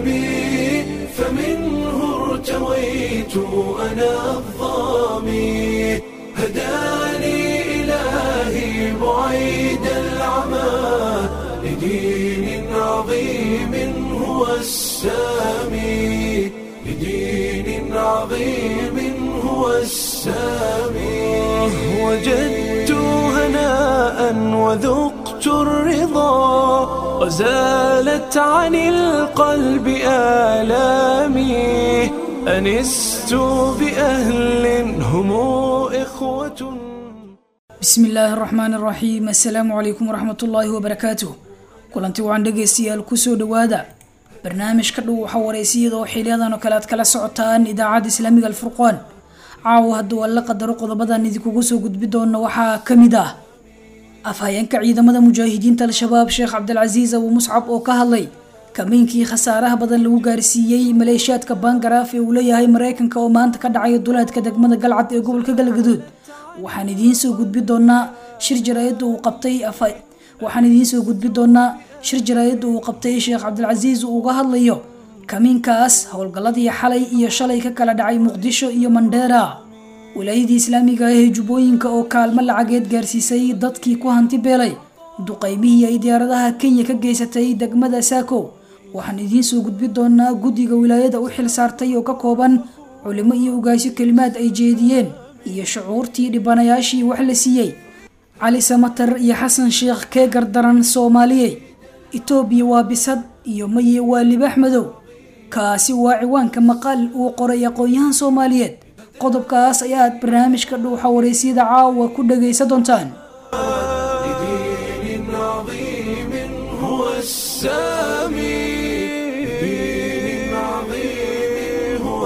السامي فمنه ارتويت أنا الظامي هداني إلهي بعيد العمى لدين عظيم هو السامي لدين عظيم هو السامي وجدت هناء وذقت الرضا وزالت عن القلب آلامي أنست بأهل هم إخوة bismi illaahi araxmaan araxiim assalaamu calaykum waraxmat ullaahi wabarakaatuh kulanti waan dhegaystayaal kusoo dhowaada barnaamijka dhow waxaa wareysiyada oo xiliyadan oo kale aad kala socotaan idaacadda islaamiga alfurqaan caawa hadduu alla qadaro qodobadan idinkugu soo gudbi doona waxaa ka mid ah afhayeenka ciidamada mujaahidiinta al-shabaab sheekh cabdilcasiis abu muscab oo ka hadlay kameynkii khasaaraha badan lagu gaarsiiyey maleeshiyaadka bangaraaf ee uu leeyahay mareykanka oo maanta ka dhacaya duleedka degmada galcad ee gobolka galgaduud waxaan idiin soo gudbi doonaa shir jaraayadda uu qabtay waxaan idiin soo gudbi doonaa shir jaraayadda uu qabtay sheekh cabdilcasiis uu uga hadlayo kamiinkaas howlgalladii xalay iyo shalay ka kala dhacay muqdisho iyo mandheera wilaayadii islaamiga ah ee jubbooyinka oo kaalmo lacageed gaarsiisay dadkii ku hanti beelay duqaymihii ay diyaaradaha kenya ka geysatay degmada saako waxaan idiin soo gudbi doonaa guddiga wilaayada u xil saartay oo ka kooban culimo iyo ugaasyo kelimaad ay jeediyeen iyo shucuurtii dhibanayaashii wax la siiyey cali samatar iyo xasan sheekh kee gardaran soomaaliyey itoobiya waa bisad iyo maye waa libaax madow kaasi waa ciwaanka maqaal uu qoray aqoon-yahan soomaaliyeed qodobkaas ayaad barnaamijka dhuuxa wareysyada caawa ku dhagaysa doontaan لدين عظيم هو السامي لدين عظيم هو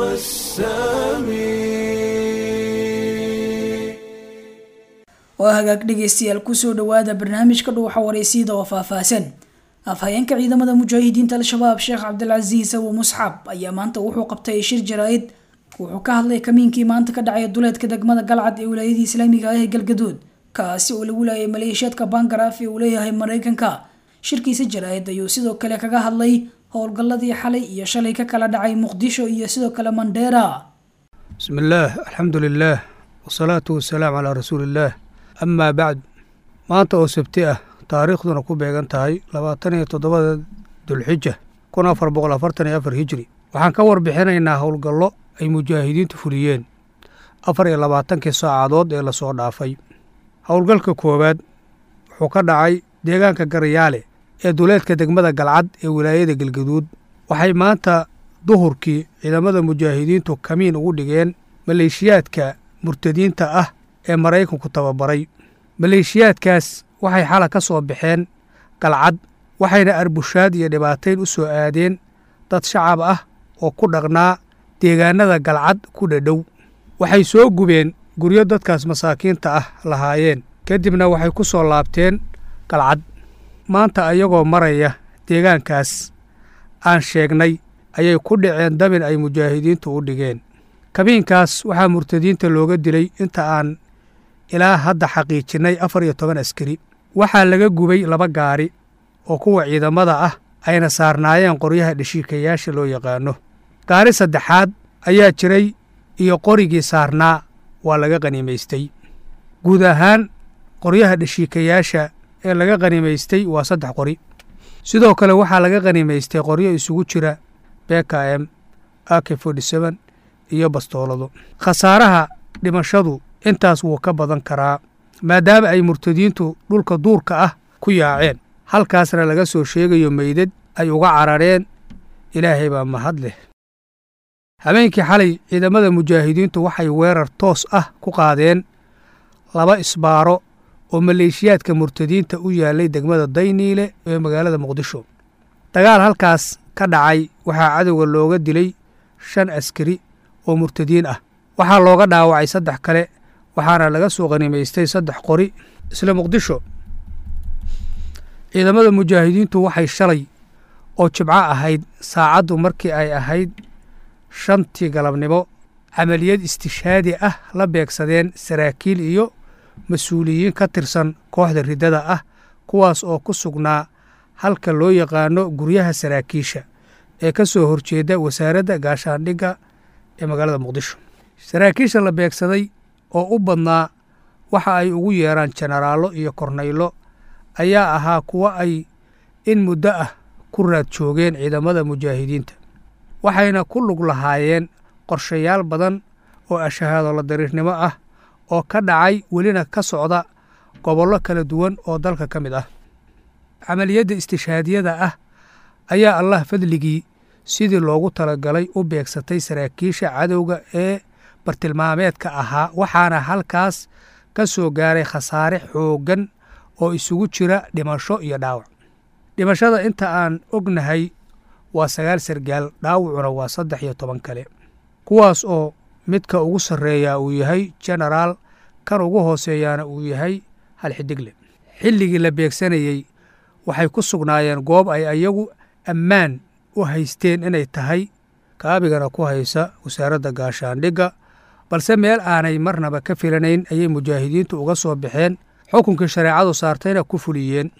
السامي waa hagaag dhegaystayaal kusoo dhowaada barnaamijka dhuuxa wareysyada oo faahfaahsan afhayeenka ciidamada mujaahidiinta al-shabaab sheekh cabdilcasiis abu musxab ayaa maanta wuxuu qabtay shir jaraa'id wuxuu ka hadlay kamiinkii maanta ka dhacaya duleedka degmada galcad ee wilaayadii islaamiga ah ee galgaduud kaasi oo lagu laayay maleeshiyaadka bangaraaf ee uu leeyahay mareykanka shirkiisa jaraa'id ayuu sidoo kale kaga hadlay howlgalladii xalay iyo shalay ka kala dhacay muqdisho iyo sidoo kale mandheera بسم الله الحمد لله والصلاة والسلام على رسول الله أما بعد maanta oo sabti ah taariikhduna ku beegan tahay labaatan iyo toddobada dulxija kun afar boqol afartan iyo afar hijri waxaan ka warbixinaynaa howlgallo ay mujaahidiintu fuliyeen afar iyo labaatankii saacadood ee lasoo dhaafay howlgalka koowaad wuxuu ka dhacay deegaanka garayaale ee duleedka degmada galcad ee wilaayada galgaduud waxay maanta duhurkii ciidamada mujaahidiintu kamiin ugu dhigeen maleeshiyaadka murtadiinta ah ee maraykanku tababaray maleeshiyaadkaas waxay xala ka soo baxeen galcad waxayna arbushaad iyo dhibaatayn u soo aadeen dad shacab ah oo ku dhaqnaa deegaanada galcad ku dhadhow waxay soo gubeen guryo dadkaas masaakiinta ah lahaayeen kadibna waxay ku soo laabteen galcad maanta ayagoo maraya deegaankaas aan sheegnay ayay ku dhaceen dabin ay mujaahidiintu u dhigeen kabiinkaas waxaa murtadiinta looga dilay inta aan ilaa hadda xaqiijinnay afar iyo toban askari waxaa laga gubay laba gaari oo kuwa ciidamada ah ayna saarnaayeen qoryaha dheshiikayaasha loo yaqaano gaari saddexaad ayaa jiray iyo qorigii saarnaa waa laga qanimaystay guud ahaan qoryaha dheshiikayaasha ee laga qanimaystay waa saddex qori sidoo kale waxaa laga qanimaystay qoryo isugu jira beka m ak forty-seven iyo bastoolado khasaaraha dhimashadu intaas wuu ka badan karaa maadaama ay murtadiintu dhulka duurka ah ku yaaceen halkaasna laga soo sheegayo meydad ay uga carareen ilaahay baa mahad leh habeenkii xalay ciidamada mujaahidiintu waxay weerar toos ah ku qaadeen laba isbaaro oo maleeshiyaadka murtadiinta u yaallay degmada dayniile ee magaalada muqdisho dagaal halkaas ka dhacay waxaa cadowga looga dilay shan askari oo murtadiin ah waxaa looga dhaawacay saddex kale waxaana laga soo qanimaystay saddex qori isla muqdisho ciidamada mujaahidiintu waxay shalay oo jibco ahayd saacaddu markii ay ahayd shantii galabnimo camaliyad istishaadi ah la beegsadeen saraakiil iyo mas-uuliyiin ka tirsan kooxda riddada ah kuwaas oo ku sugnaa halka loo yaqaano guryaha saraakiisha ee ka soo horjeeda wasaaradda gaashaandhigga ee magaalada muqdisho saraakiisha la beegsaday oo u badnaa waxa ay ugu yeeraan jenaraallo iyo kornaylo ayaa ahaa kuwo ay in muddo ah ku raad joogeen ciidamada mujaahidiinta waxayna ku lug lahaayeen qorshayaal badan oo ashahaadolo dariirnimo ah oo ka dhacay welina ka socda gobollo kala duwan oo dalka ka mid ah camaliyadda istishaadiyada ah ayaa allah fadligii sidii loogu talagalay u beegsatay saraakiisha cadowga ee bartilmaameedka ahaa waxaana halkaas ka soo gaaray khasaare xooggan oo isugu jira dhimasho iyo dhaawac dhimashada inta aan ognahay waa sagaal sargaal dhaawacuna waa saddex iyo toban kale kuwaas oo midka ugu sarreeyaa uu yahay jenaraal kan ugu hooseeyaana uu yahay hal xidigle xilligii la beegsanayey waxay ku sugnaayeen goob ay ayagu ammaan u haysteen inay tahay kaabigana ku haysa wasaaradda gaashaandhigga balse meel aanay marnaba ka filanayn ayay mujaahidiintu uga soo baxeen xukunkii shareecadu saartayna ku fuliyeen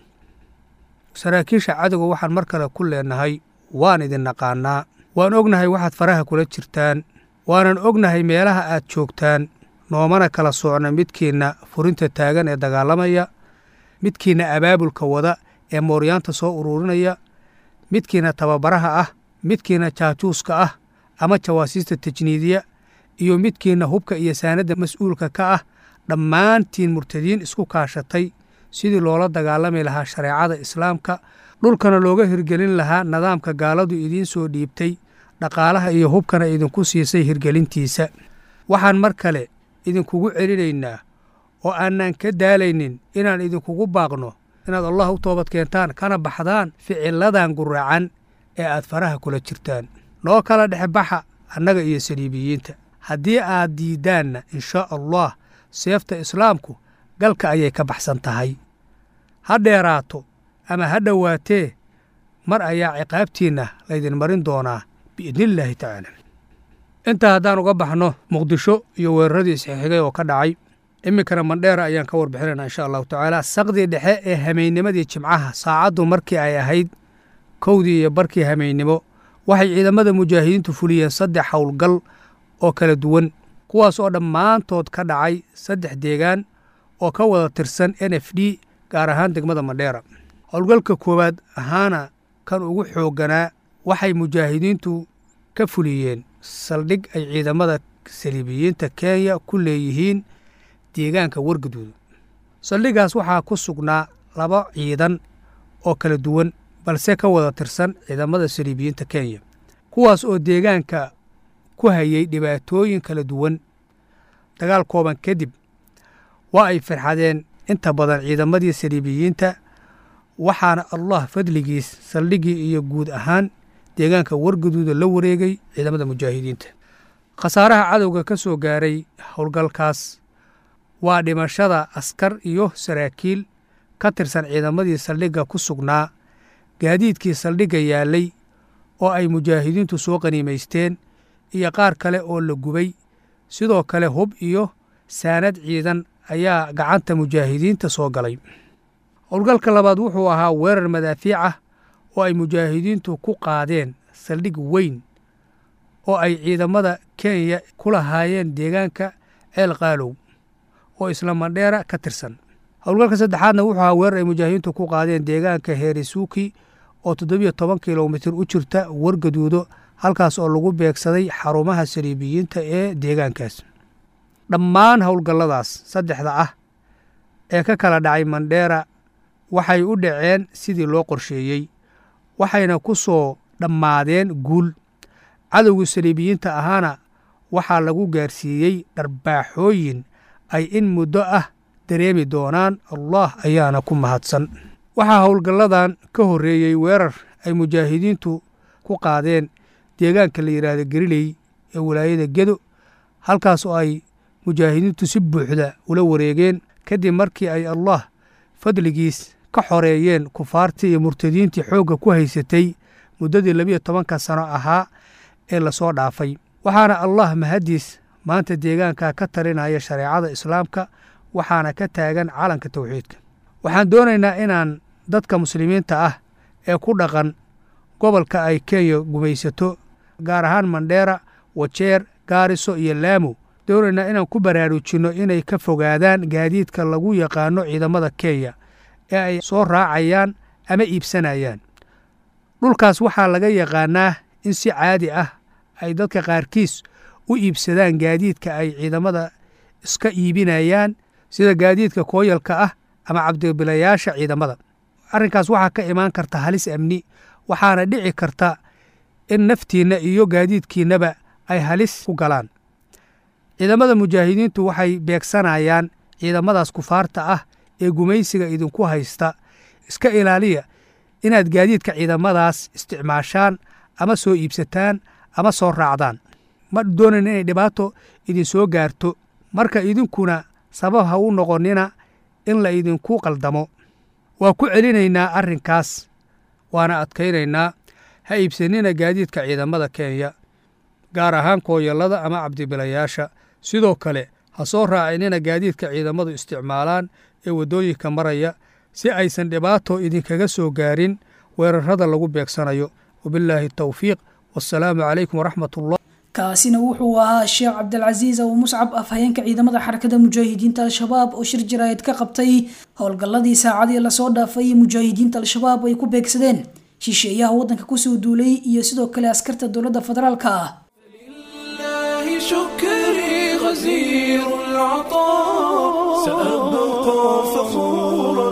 saraakiisha cadowga waxaan mar kale ku leenahay waan idin naqaannaa waan ognahay waxaad faraha kula jirtaan waanan ognahay meelaha aad joogtaan noomana kala soocna midkiinna furinta taagan ee dagaalamaya midkiinna abaabulka wada ee mooryaanta soo ururinaya midkiinna tababaraha ah midkiinna jaajuuska ah ama jawaasiista tajniidiya iyo midkiinna hubka iyo saanadda mas-uulka ka ah dhammaantiin murtadiin isku kaashatay sidii loola dagaalami lahaa shareecada islaamka dhulkana looga hirgelin lahaa nidaamka gaaladu idiin soo dhiibtay dhaqaalaha iyo hubkana idinku siisay hirgelintiisa waxaan mar kale idinkugu celinaynaa oo aanaan ka daalaynin inaan idinkugu baaqno inaad allah u toobad keentaan kana baxdaan ficiladan guracan ee aad faraha kula jirtaan noo kala dhexbaxa annaga iyo saliibiyiinta haddii aad diiddaanna inshaa allah seefta islaamku galka ayay ka baxsan tahay ha dheeraato ama ha dhowaatee mar ayaa ciqaabtiinna laydin marin doonaa biidnillaahi tacaala intaa haddaan uga baxno muqdisho iyo weeraradii isxixigay oo ka dhacay iminkana mandheera ayaan ka warbixinayna insha allahu tacaala saqdii dhexe ee hameynnimadii jimcaha saacaddu markii ay ahayd kowdii iyo barkii hameynimo waxay ciidamada mujaahidiintu fuliyeen saddex howlgal oo kala duwan kuwaas oo dhammaantood ka dhacay saddex deegaan oo ka wada tirsan n f d gaar ahaan degmada mandheera howlgalka koowaad ahaana kan ugu xoogganaa waxay mujaahidiintu ka fuliyeen saldhig ay ciidamada saliibiyiinta kenya ku leeyihiin deegaanka wargaduuda saldhiggaas waxaa ku sugnaa laba ciidan oo kala duwan balse ka wada tirsan ciidamada saliibiyiinta kenya kuwaas oo deegaanka ku hayay dhibaatooyin kala duwan dagaal kooban kadib waa ay firxadeen inta badan ciidamadii saliibiyiinta waxaana allah fadligiis saldhiggii iyo guud ahaan deegaanka wargaduuda la wareegay ciidamada mujaahidiinta khasaaraha cadowga ka soo gaaray howlgalkaas waa dhimashada askar iyo saraakiil ka tirsan ciidamadii saldhigga ku sugnaa gaadiidkii saldhigga yaallay oo ay mujaahidiintu soo qaniimaysteen iyo qaar kale oo la gubay sidoo kale hub iyo saanad ciidan ayaa gacanta mujaahidiinta soo galay howlgalka labaad wuxuu ahaa weerar madaafiic ah oo ay mujaahidiintu ku qaadeen saldhig weyn oo ay ciidamada kenya ku lahaayeen deegaanka ceel qaalow oo isla mandheera ka tirsan howlgalka saddexaadna wuxuu ahaa weerar ay mujaahidiintu ku qaadeen deegaanka heerisuuki oo toddobiyo toban kilomitir u jirta wargaduudo halkaas oo lagu beegsaday xarumaha saliibiyiinta ee deegaankaas dhammaan howlgalladaas saddexda ah ee ka kala dhacay mandheera waxay u dhaceen sidii loo qorsheeyey waxayna ku soo dhammaadeen guul cadowgii saliibiyiinta ahaana waxaa lagu gaarsiiyey dharbaaxooyin ay in muddo ah dareemi doonaan allah ayaana ku mahadsan waxaa howlgalladan ka horreeyey weerar ay mujaahidiintu ku qaadeen deegaanka la yidhaahdo geriley ee walaayada gedo halkaas oo ay mujaahidiintu si buuxda ula wareegeen kadib markii ay allah fadligiis ka xoreeyeen kufaartii iyo murtadiintii xoogga ku haysatay muddadii labiyo tobanka sano ahaa ee lasoo dhaafay waxaana allah mahaddiis maanta deegaanka ka talinaya shareecada islaamka waxaana ka taagan calanka tawxiidka waxaan doonaynaa inaan dadka muslimiinta ah ee ku dhaqan gobolka ay kenya gumaysato gaar ahaan mandheera wajeer gaariso iyo laamo doonaynaa inaan ku baraarujinno inay ka fogaadaan gaadiidka lagu yaqaano ciidamada kenya ee ay soo raacayaan ama iibsanayaan dhulkaas waxaa laga yaqaanaa in si caadi ah ay dadka qaarkiis u iibsadaan gaadiidka ay ciidamada iska iibinayaan sida gaadiidka kooyalka ah ama cabdibilayaasha ciidamada arrinkaas waxaa ka imaan karta halis amni waxaana dhici karta in naftiinna iyo gaadiidkiinnaba ay halis ku galaan ciidamada mujaahidiintu waxay beegsanayaan ciidamadaas kufaarta ah ee gumaysiga idinku haysta iska ilaaliya inaad gaadiidka ciidamadaas isticmaashaan ama soo iibsataan ama soo raacdaan ma doonayn inay dhibaato idinsoo gaarto marka idinkuna sabab ha u noqonnina in la idinku qaldamo waa ku celinaynaa arrinkaas waana adkaynaynaa ha iibsanina gaadiidka ciidamada kenya gaar ahaan kooyallada ama cabdibilayaasha sidoo kale ha soo raacinina gaadiidka ciidamadu isticmaalaan ee waddooyinka maraya si aysan dhibaato idinkaga soo gaarin weerarrada lagu beegsanayo wabillaahi tawfiiq wassalaamu calaykum waraxmatullah kaasina wuxuu ahaa sheekh cabdilcasiis abu muscab afhayeenka ciidamada xarakada mujaahidiinta al-shabaab oo shir jaraa'id ka qabtay howlgalladii saacadii lasoo dhaafay mujaahidiinta al-shabaab ay ku beegsadeen shisheeyaha waddanka kusoo duulay iyo sidoo kale askarta dowladda federaalka ah لله شكري غزير العطاء سأبقى فخورا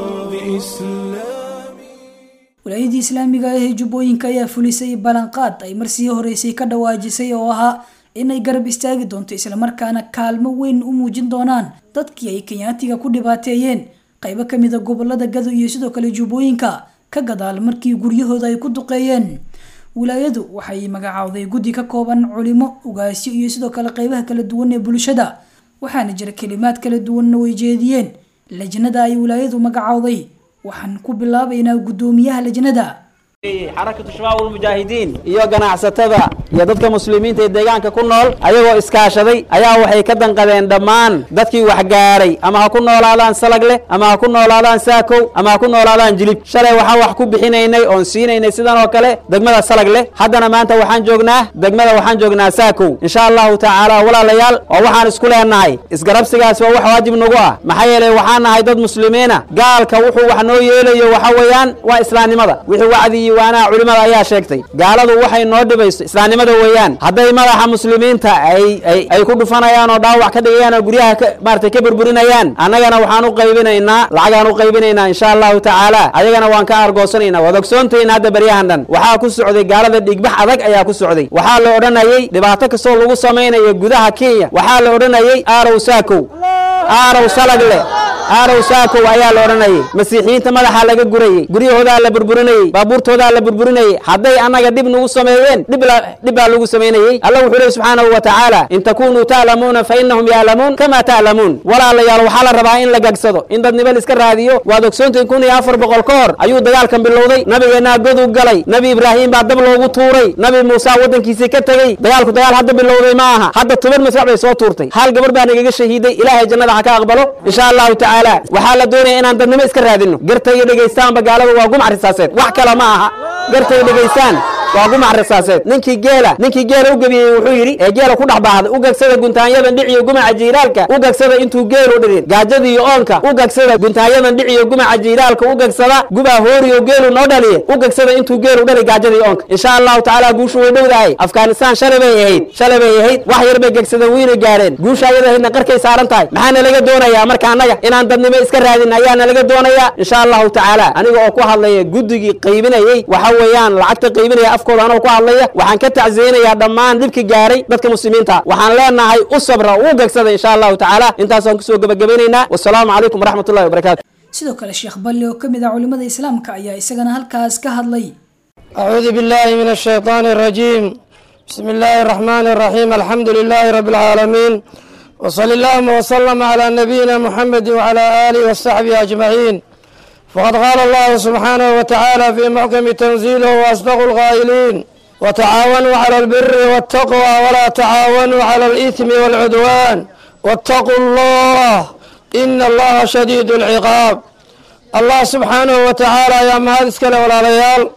بإسلامي walaayadii islaamiga ah ee jubbooyinka ayaa fulisay ballanqaad ay marsii horeysay ka dhawaajisay oo ahaa inay garab istaagi doonto islamarkaana kaalmo weyn u muujin doonaan dadkii ay kenyaatiga ku dhibaateeyeen qaybo ka mid a gobolada gado iyo sidoo kale jubbooyinka ka gadaal markii guryahooda ay ku duqeeyeen wilaayadu waxay magacaawday guddi ka kooban culimo ugaasyo iyo sidoo kale qaybaha kala duwan ee bulshada waxaana jira kelimaad kala duwanna way jeediyeen lajnada ay wilaayadu magacaawday waxaan ku bilaabaynaa guddoomiyaha lajnada xarakatu shabaab ulmujaahidiin iyo ganacsatada iyo dadka muslimiinta ee deegaanka ku nool ayagoo iskaashaday ayaa waxay ka danqadeen dhammaan dadkii wax gaaray ama ha ku noolaadaan salag leh ama ha ku noolaadaan saakow ama ha ku noolaadaan jilib shalay waxaan wax ku bixinaynay oon siinaynay sidan oo kale degmada salag leh haddana maanta waxaan joognaa degmada waxaan joognaa saakow insha allahu tacaala walaalayaal oo waxaan isku leenahay isgarabsigaas waa wax waajib nagu ah maxaa yeelay waxaan nahay dad muslimiina gaalka wuxuu wax noo yeelayo waxa weeyaan waa islaamnimada wixii wacdi iyo waanaha culimada ayaa sheegtay gaaladu waxay noo dhibayso islaamnimada weeyaan hadday madaxa muslimiinta ay ay ay ku dhufanayaan oo dhaawac ka dhigayaan oo guryaha ka maaragtay ka burburinayaan annagana waxaan u qaybinaynaa lacagaan u qaybinaynaa insha allahu tacaala ayagana waan ka argoosanaynaa waad ogsoontahin hadda baryahan dhan waxaa ku socday gaalada dhiigbax adag ayaa ku socday waxaa la odhanayey dhibaato kastoo lagu samaynayo gudaha kenya waxaa la odhanayey aarow saakow aarow salagle aarow saakow ayaa la odhanayey masiixiyiinta madaxa laga gurayey guryahoodaa la burburinayey baabuurtoodaa la burburinayey hadday annaga dhib nagu sameeyeen dhib la- dhib baa lagu samaynayey alla wuxuu lehi subxaanahu wa tacaala in takunuu ta'lamuuna fa innahum ya'lamuun kama ta'lamuun walaalayaal waxaa la rabaa in la gagsado in dadnimo la iska raadiyo waad ogsoontihin kun iyo afar boqol ka hor ayuu dagaalkan bilowday nabigeennaa goduu galay nabi ibraahim baa dab loogu tuuray nabi muuse waddankiisii ka tegey dagaalku dagaal hadda bilowday ma aha hadda toban masrac bay soo tuurtay hal gabar baa nagaga shahiiday ilaahay jannada ha ka aqbalo insha allahu tacaala waxaa la doonaya inaan dadnimo iska raadino garta iyo dhegaystaanba gaalada waa gumac risaaseed wax kale ma aha garta iyo dhegaystaan waa gumac risaaseed ninkii geela ninkii geela u gebiyey wuxuu yidhi ee geela ku dhex baahday u gagsada guntaanyadan dhiciyo gumaca jiilaalka u gagsada intuu geelu dhirin gaajada iyo oonka u gagsada guntaanyadan dhiciyo gumaca jiilaalka u gagsada gubaa hooriyo geelu noo dhaliye u gagsada intuu geelu dhali gaajada iyo oonka insha allahu tacaala guushu way dhowdahay afghanistan shalay bay ahayd shalay bay ahayd wax yar bay gegsadeen wayna gaadheen guusha ayada ahaydna qarkay saaran tahay maxaana laga doonayaa marka annaga inaan dadnimo iska raadin ayaana laga doonayaa insha allahu tacaala aniga oo ku hadlaya guddigii qaybinayey waxa weeyaan lacagta qaybinaya afkooda anoo ku hadlaya waxaan ka tacsiyeynayaa dhammaan dhibki gaaray dadka muslimiinta waxaan leenahay u sabra u gagsada insha allahu tacaala intaasaan kusoo gebagabaynaynaa wasalaamu calaykum waraxmat ullahi wabarakaatu sidoo kale sheekh balle oo kamid ah culimada islaamka ayaa isagana halkaas ka hadlay أعوذ بالله من الشيطان الرجيم بسم الله الرحمن الرحيم الحمد لله رب العالمين وصلى اللهم وسلم على نبينا محمد وعلى آله وصحبه أجمعين فقد قال الله سبحانه وتعالى في محكم تنزيله وأصدق القائلين وتعاونوا على البر والتقوى ولا تعاونوا على الإثم والعدوان واتقوا الله إن الله شديد العقاب الله سبحانه وتعالى يا مهد اسكال ولا ليال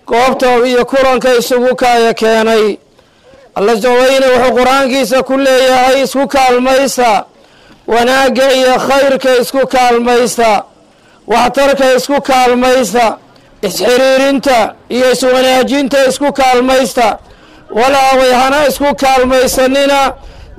goobta iyo kulanka isugu kaaya keenay alla jaweyne wuxuu qur-aankiisa ku leeyahay isku kaalmaysta wanaagga iyo khayrka isku kaalmaysta waxtarka isku kaalmaysta isxiriirinta iyo iswanaajinta isku kaalmaysta walaaway hana isku kaalmaysanina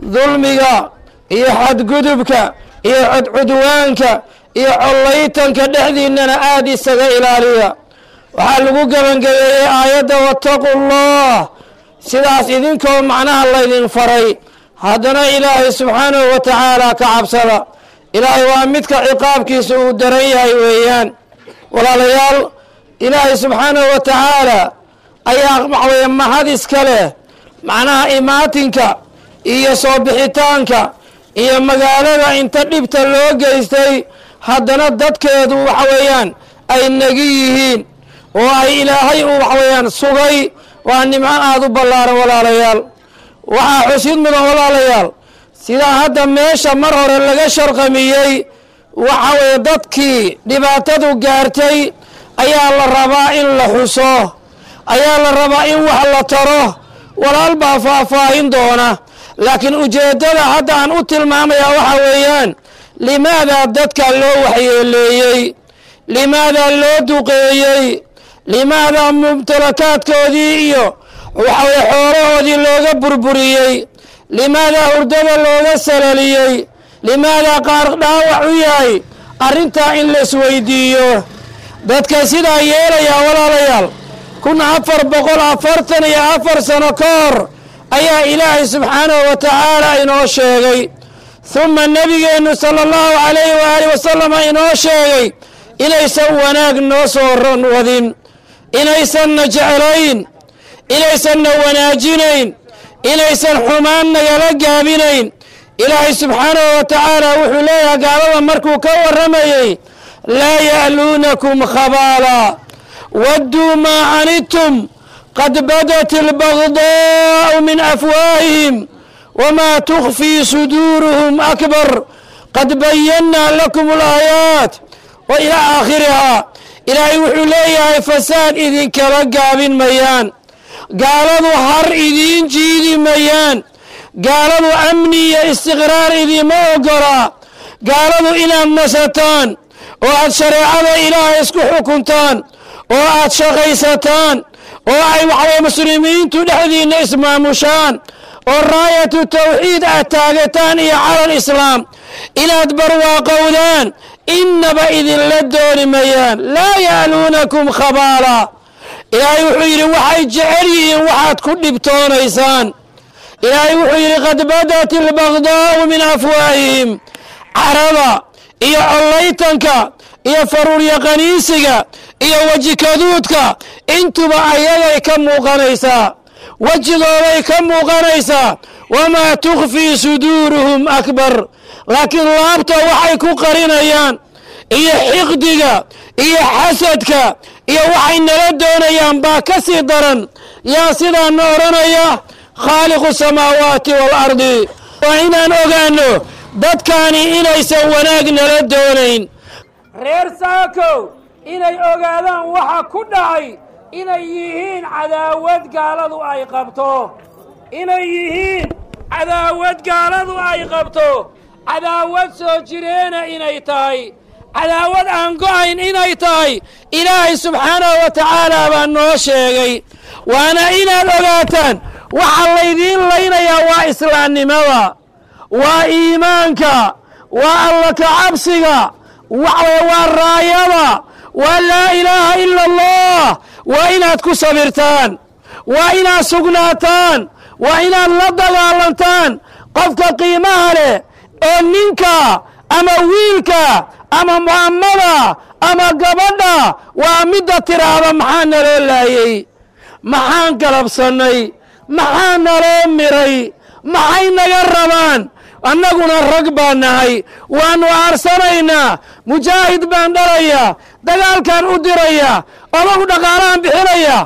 dulmiga iyo xadgudubka iyo codcudwaanka iyo collaytanka dhexdiinnana aada isaga ilaaliya waxaa lagu gebangebeeyey aayadda wattaqu llah sidaas idinkoo macnaha laydin faray haddana ilaahay subxaanahu wa tacaala ka cabsada ilaahay waa midka ciqaabkiisa uu daran yahay weeyaan walaalayaal ilaahay subxaanahu wa tacaala ayaa waxaweye mahad iska leh macnaha imaatinka iyo soo bixitaanka iyo magaalada inta dhibta loo geystay haddana dadkeedu waxa weeyaan ay nagi yihiin oo ay ilaahay uu waxa weeyaan sugay waa nimco aada u ballaaran walaalayaal waxaa xusid mudan walaalayaal sidaa hadda meesha mar hore laga sharqamiyey waxa weeye dadkii dhibaatadu gaartay ayaa la rabaa in la xuso ayaa la rabaa in wax la taro walaal baa faahfaahin doona laakiin ujeeddada hadda aan u tilmaamayaa waxa weeyaan limaadaa dadka loo waxyeeleeyey limaadaa loo duqeeyey limaadaa mumtalakaadkoodii iyo waxaweye xoolahoodii looga burburiyey limaadaa hurdada looga salaliyey limaadaa qaar dhaawac u yahay arrintaa in la isweydiiyo dadka sidaa yeelayaa walaalayaal kun afar boqol afartan iyo afar sano ka hor ayaa ilaahay subxaanahu wa tacaala inoo sheegay huma nebigeennu sala allahu calayhi waaalih wasalama inoo sheegay inaysan wanaag noo soo wadin inaysanna jeclayn inaysanna wanaajinayn inaysan xumaan nagala gaabinayn ilaahay subxaanahu wa tacaala wuxuu leeyahay gaalada markuu ka warramayey laa ya'luunakum khabaala wadduu maa canidtum qad badat albagdaa'u min afwaahihim wamaa tukhfii suduuruhum akbar qad bayannaa lakum alaayaat wa ilaa aakhirihaa ilaahay wuxuu leeyahay fasaad idinkala gaabin mayaan gaaladu har idiin jiidi mayaan gaaladu amni iyo istiqraar idiima ogolaa gaaladu inaad nasataan oo aad shareecada ilaahay isku xukuntaan oo aad shaqaysataan oo ay waxaweye muslimiintu dhexdiinna ismaamushaan oo raayatu tawxiid aad taagataan iyo calal islaam inaad barwaaqowdaan innaba idinla dooni mayaan laa ya'luunakum khabaala ilaahay wuxuu yidhi waxay jecel yihiin waxaad ku dhibtoonaysaan ilaahay wuxuu yidhi qad badat albagdaa'u min afwaahihim carada iyo collaytanka iyo faruuryaqaniisiga iyo wejikaduudka intuba ayagay ka muuqanaysaa wejigooday ka muuqanaysaa wamaa tukhfii suduuruhum akbar laakiin laabta waxay ku qarinayaan iyo xiqdiga iyo xasadka iyo waxay nala doonayaan baa ka sii daran yaa sidaana odhanaya khaaliqu samaawaati waalardi waa inaan ogaanno dadkaani inaysan wanaag nala doonayn reer saakow inay ogaadaan waxa ku dhacay inay yihiin cadaawad gaaladu ay qabto inay yihiin cadaawad gaaladu ay qabto cadaawad soo jireena inay tahay cadaawad aan go'ayn inay tahay ilaahay subxaanahu wa tacaala baa noo sheegay waana inaad ogaataan waxaa laydiin laynayaa waa islaamnimada waa iimaanka waa alla ka cabsiga waxaweye waa raayada waa laa ilaaha ila allah waa inaad ku sabirtaan waa inaad sugnaataan waa inaad la dagaalantaan qofka qiimaha leh oo ninka ama wiilka ama mu'amada ama gabadha waa midda tiraahda maxaa naloo laayey maxaan galabsannay maxaa naloo miray maxay naga rabaan annaguna rag baan nahay waannu aarsanaynaa mujaahid baan dhalayaa dagaalkaan u dirayaa odagu dhaqaalahan bixinaya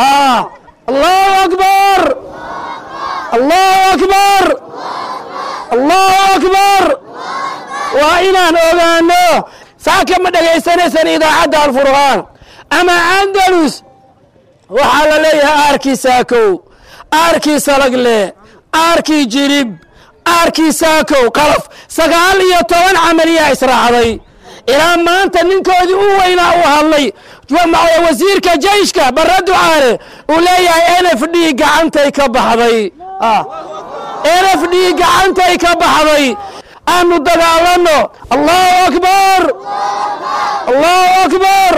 allahu akbar allahu akbar allahu akbar waa inaan ogaano saaka ma dhegaysanaysan idaacadda alfurqaan ama andalus waxaa la leeyahay aarkii saakow aarkii salagle aarkii jirib aarkii saakow qalaf sagaal iyo toban camaliyaa israacday ilaa maanta ninkoodii u weynaa uu hadlay wasiirka jeyshka barre ducaale uu leeyahay n f d gacantay ka baxday n f d gacantay ka baxday aanu dagaalano allahu akbar allahu akbar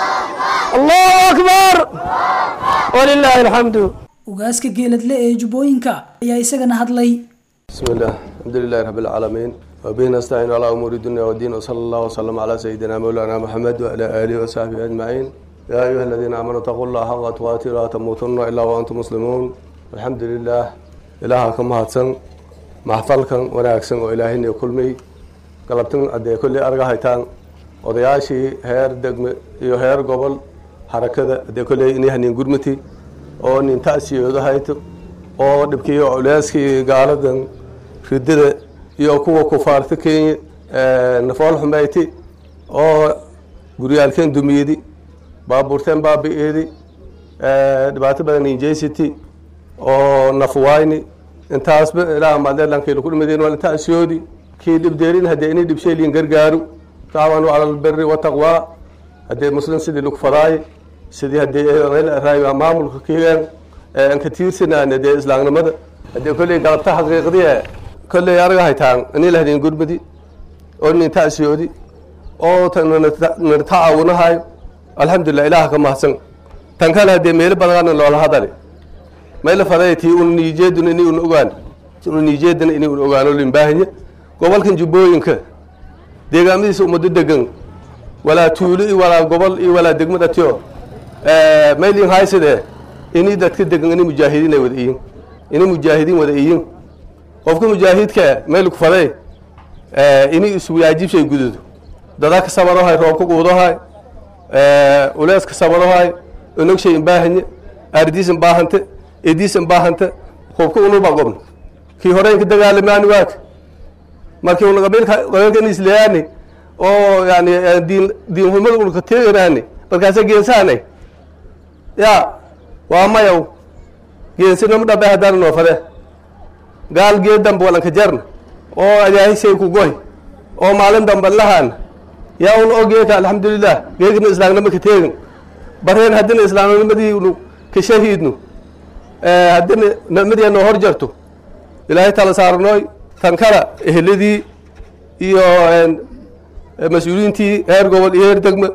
allahu akbar walilaahi alxamdu ugaaska geeladle ee jubbooyinka ayaa isagana hadlay بسم الله الحمد لله رب العالمين وبه نستعين على أمور الدنيا والدين وصلى الله وسلم على سيدنا مولانا محمد وعلى آله وصحبه أجمعين يا أيها الذين آمنوا اتقوا الله حق تقاته ولا تموتن إلا وأنتم مسلمون الحمد لله إله كما هاتسن محفلكن وناكسن وإلهين يكلمي قلبتن أدي كل أرجع هيتان odayaashii heer degme iyo heer gobol harakada hadee koley inay hanin gurmati oo nin ta'siyooda hayto oo dhibkiiyo culeyskii gaaladan ridada iyo kuwa kufaarta kenya nafool xumeyti oo guryaalkeen dumiyedi baabuurteen baabi'eedi dhibaato badan injesity oo nafwayni intaasba ilaa madeelankii laku dhimadeen waa ta'siyoodi kii dhibdeerin haddee inay dhibsheeliin gargaaru taawanu cala albiri wataqwaa haddee muslim sidii lagu fadaaye sidii haddee raay maamulka kigan aan ka tiirsanaan dee islaamnimada haddee kolley galabta xaqiiqdii kolley anaga haytaan inay lahdeen gurmadi oo nin ta'siyoodi oo nana tacaawunahayo alxamdulilah ilaah ka mahadsan tan kale haddee meelo badana loola hadale mayla faday tii un niijeeduna inay un ogaan un niijeedana inay un ogaano limbaahanya gobolkan jubbooyinka deegaamadiisa ummado degan walaa tuulo iyo walaa gobol iyo walaa degmad atyo maylin haysade inay dadka degan inay mujaahidiin ay wada iyin inay mujaahidiin wada iyin qofka mujaahidka mayl ku faday inay iswaajibshay gududo dadaa ka sabarohay roobka quudohay uleeska sabarohay onogshay imbaahanye ardiis imbaahante ediis imbaahante qofka unuba gobna kii hore inka dagaalamaani waaka markii una qabiilka qabiilka isleeyaani oo yani diin diin humada unka teeganaani markaasa geensaanay ya waa mayaw geensinama dhabe haddana noo fade gaal geed dambe walanka jarna oo adaahishay ku goy oo maalin dambe lahaan yaa un oo geeka alxamdulilah geekna islaamnimo ka teegin bareen haddina islaamnimadii unu ka shahiidno haddina nicmadii noo hor jarto ilaahay tala saarnooy tan kala eheladii iyo mas-uuliyiintii heer gobol iyo heer degme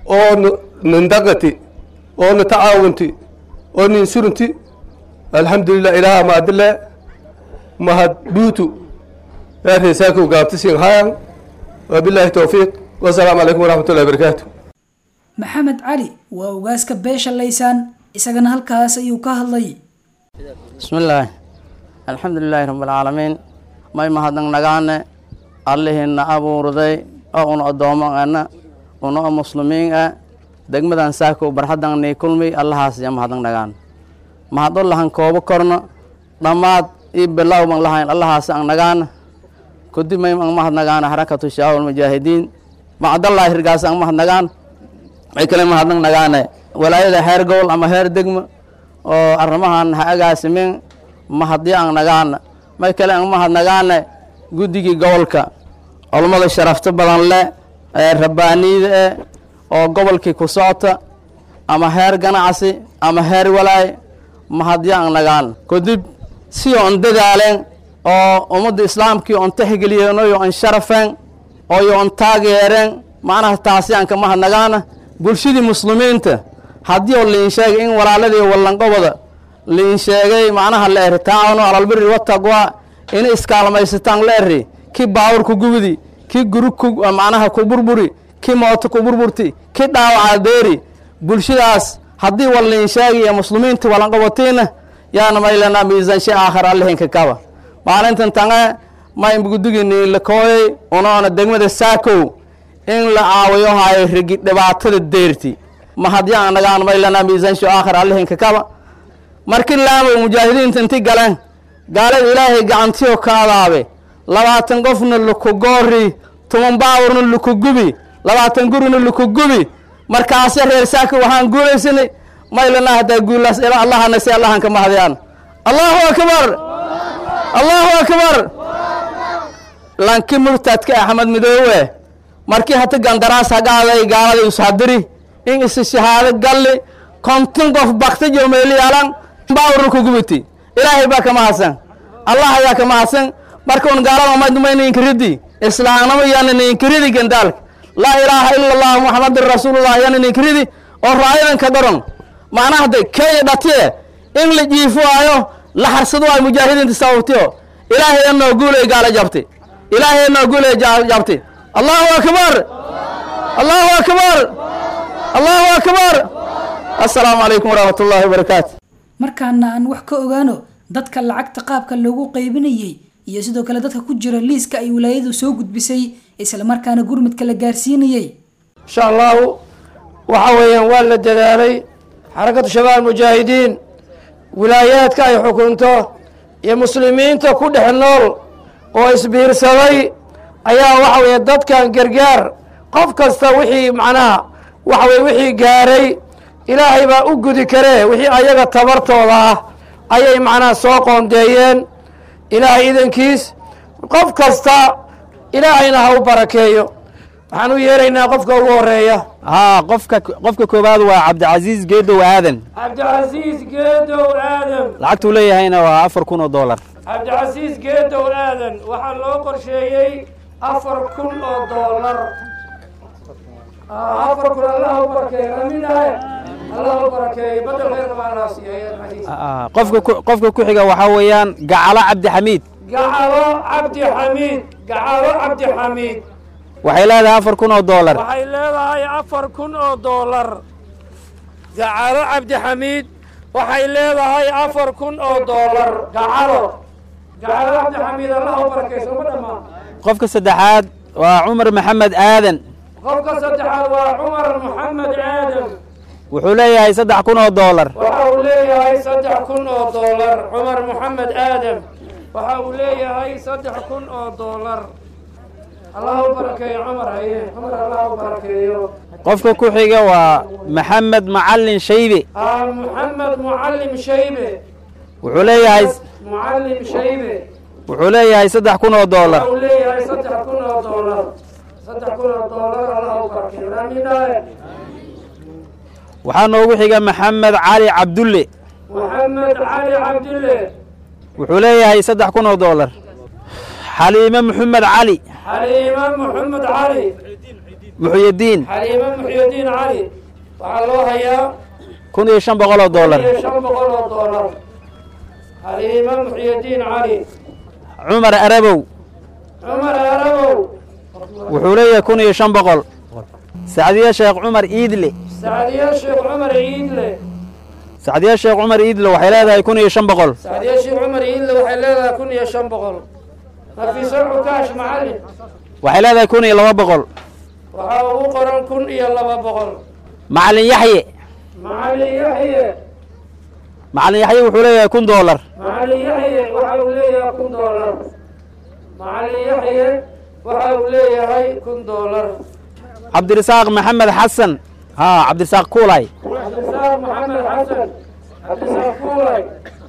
oo nindaqati oo na tacaawunti oo nin surunti alxamdulilah ilaaha maadile mahad dhuutu reesaakow gaabta siin hayan wabilaahi towfiiq wasalaamu calaykum waraxmat ullahi barakaatu maxamed cali waa ugaaska beesha laysaan isagana halkaas ayuu ka hadlay bismi illaahi alxamdu lilaahi rabbialcaalamiin may mahadnaq nagaane allihiina abuurday oo una addoomo ana una o muslimiin ah degmadan saakow barxaddan nii kulmi allahaas ya mahadnaq nagaan mahad u lahan koobo korno dhammaad ii bilow ban lahayn allahaas ang nagaana kadib may ang mahad nagaana xarakatu shaawal mujaahidiin macdallaahi hirgaas ang mahad nagaan may kale mahadnaq nagaane walaayada heer gobol ama heer degma oo arrimahan ha agaasimin mahadyo ang nagaana may kale ang mahad nagaane guddigii gobolka culummada sharafto badan le ee rabbaaniyada eh oo gobolkii ku socota ama heer ganacsi ama heer walaay mahadyo ang nagaan kadib si on dadaaleen oo ummadda islaamkii on tixgeliyeen oyo on sharafeen oyo on taageereen macnaha taasi aan ka mahad nagaana bulshadii muslimiinta haddii oo liin sheegay in walaaladii wallanqobada liin sheegay macnaha la eri taacawno alalbiri wataqwa inay iskaalmaysataan la eri kii baawur ku gubidi kii guri ku macnaha ku burburi kii mooto ku burburti kii dhaawaca deeri bulshadaas haddii wal liin sheegaya muslimiinta wallanqobatiina yaana maylanaa miisaanshe aakhar allihinka kaba maalintan tange may guddigini la kooyay unoona degmada saakow in la caawiyo hayo rigi dhibaatada deerti mahadyaa nagaan maylanaa miisaansho aakhar allihinka kaba markii laamow mujaahidiinta inti galeen gaalada ilaahay gacantiyo ka adaabe labaatan qofna laku goori toban baawurna laku gubi labaatan gurina laku gubi markaase reer saaka waxaan guulaysanay maylana haddaa guulaas ila allahana si allahan ka mahadiyaan allahu akbar allahu akbar lanki murtadka axmed midoowe markii hata gandaraas hagaaday gaalada ushadiri in isi shahaado galli konton qof bakta jomeeliyaalan baawru kugubiti ilaahay baa ka mahadsan allah ayaa ka mahadsan markaun gaalada umadmayna inkiridi islaamnimo yaana inkiridi gandaalka laa ilaaha ila allah muxamadin rasuulullah yaana inkiridi oo raayadan ka dharon macnaha de kenya dhatiye in la jiifaayo la harsado waayo mujaahidiinta sababtiyo ilaahay anoo guulay gaala jabti ilaahay anoo guulay jabti allahu akbar allahu akbar allahu akbar assalaamu calaykum waraxmat ullahi wabarakaatu markaana aan wax ka ogaano dadka lacagta qaabka loogu qaybinayey iyo sidoo kale dadka ku jira liiska ay wilaayadu soo gudbisay islamarkaana gurmudka la gaarsiinayey insha allahu waxa weeyaan waa la dadaalay xarakatu shabaab mujaahidiin wilaayaadka ay xukunto iyo muslimiinta ku dhex nool oo isbiirsaday ayaa waxa weeye dadkan gargaar qof kasta wixii macnaha waxa weye wixii gaaray ilaahay baa u gudi karee wixii ayaga tabartooda ah ayay macnaha soo qoondeeyeen ilaahay idankiis qof kasta ilaahayna ha u barakeeyo waxaan u yeeraynaa qofka ugu horeeya haa qofka qofka koowaad waa cabdicasiis geedow aadan cabdicasiis geedow aadan lacagtuu leeyahayna waa afar kun oo dollar cabdicasiis geedow aadan waxaa loo qorsheeyey afar kun oo doolar afar kun allah u barakeeyo aminahay allah u barakeeyo badel khayr maanaa siiyo Ah, qofka ku- qofka ku xiga waxaa weeyaan gacalo cabdixamiid gacalo cabdi xamiid gacalo cabdi xamiid waxay leedahay afar kun oo dollar waxay leedahay afar kun oo doolar gacalo cabdixamiid waxay leedahay afar kun oo doolar gacalo gacalo cabdixamiid allah u barakayso ma dhammaan qofka saddexaad waa cumar maxamed aadan qofka saddexaad waa cumar maxamed aadan wuxuu leeyahay saddex kun oo dollar waxa uu leeyahay saddex kun oo doolar cumar maxamed aadam waxa uu leeyahay saddex kun oo doolar allah u barakeeyo cumar haye cumar allah u barakeeyo qofka ku xiga waa maxamed macalin shaybe ah maxamed mucallim shaybe wuxuu leeyahay mucallim shaybe wuxuu leeyahay saddex kun oo dollar waxa uu leeyahay saddex kun oo doolar saddex kun oo doolar allah u barakeeyo aaminaye waxaa noogu xiga maxamed cali cabdulle maxamed cali cabdille wuxuu leeyahay saddex kun oo dollar xaliime maxamed cali xaliima maxamed cali muxyidiin xaliima muxyidiin cali waxaa loo hayaa kun iyo shan boqol oo dollar iyo shan boqol oo doolar xaliima muxyidiin cali cumar arabow cumar arabow wuxuu leeyahay kun iyo shan boqol sacdiye sheekh cumar iidle sacdiye sheekh cumar iidle sacdiye sheekh cumar iidle waxay leedahay kun iyo shan boqol sacdiye sheekh cumar iidle waxay leedahay kun iyo shan boqol nafiso cukaash macalin waxay leedahay kun iyo laba boqol waxaa ugu qoran kun iyo laba boqol macalin yaxye macalin yaxye macalin yaxye wuxuu leeyahay kun dollar macalin yaxye waxa uu leeyahay kun doolar macalin yaxye waxa uu leeyahay kun doolar cabdirasaaq maxamed xasan haa cabdirasaaq kuulay cabdisaaq maxamed xasan cabdisaaq kuulay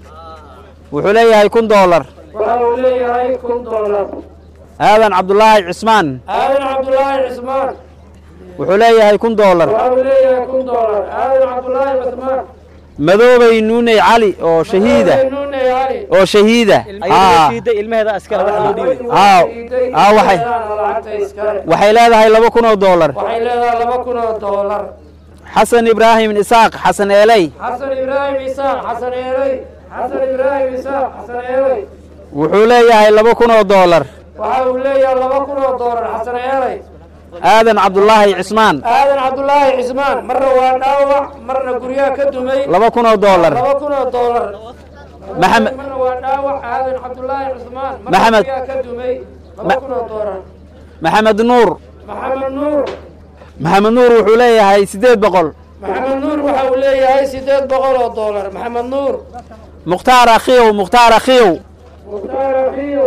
wuxuu leeyahay kun dollar waxa uu leeyahay kun doolar aadan cabdulaahi cismaan aadan cabdulaahi cismaan wuxuu leeyahay kun dollar waxa uu leeyahay kun doolar aadan cabdulaahi cismaan madoobey nuuney cali oo shahiida nuune cali oo shahiida haa ilmaheeda askara wax loo dhiibay haa haa waxay lacagta iskale waxay leedahay laba kun oo dollar waxay leedahay laba kun oo doolar xasan ibraahim isaaq xasan eeley xasan ibraahim isaaq xasan eeley xasan ibraahim isaaq xasan eeley wuxuu leeyahay laba kun oo dollar waxa uu leeyahay laba kun oo doolar xasan eeley aadan cabdulaahi cismaan aadan cabdulaahi cismaan marna waa dhaawac marna guryaha ka dumay laba kun oo dollar laba kun oo doolar maxamed marna waa dhaawac aadan cabdulaahi cismaan marna Maxamed. guryaha ka dumay laba Ma- kun oo doolar maxamed nuur maxamed nuur maxamed nuur wuxuu leeyahay siddeed boqol maxamed nuur waxa uu leeyahay sideed boqol oo doolar maxamed nuur mukhtaar akhiyow mukhtaar akhiyow mukhtaar afiyo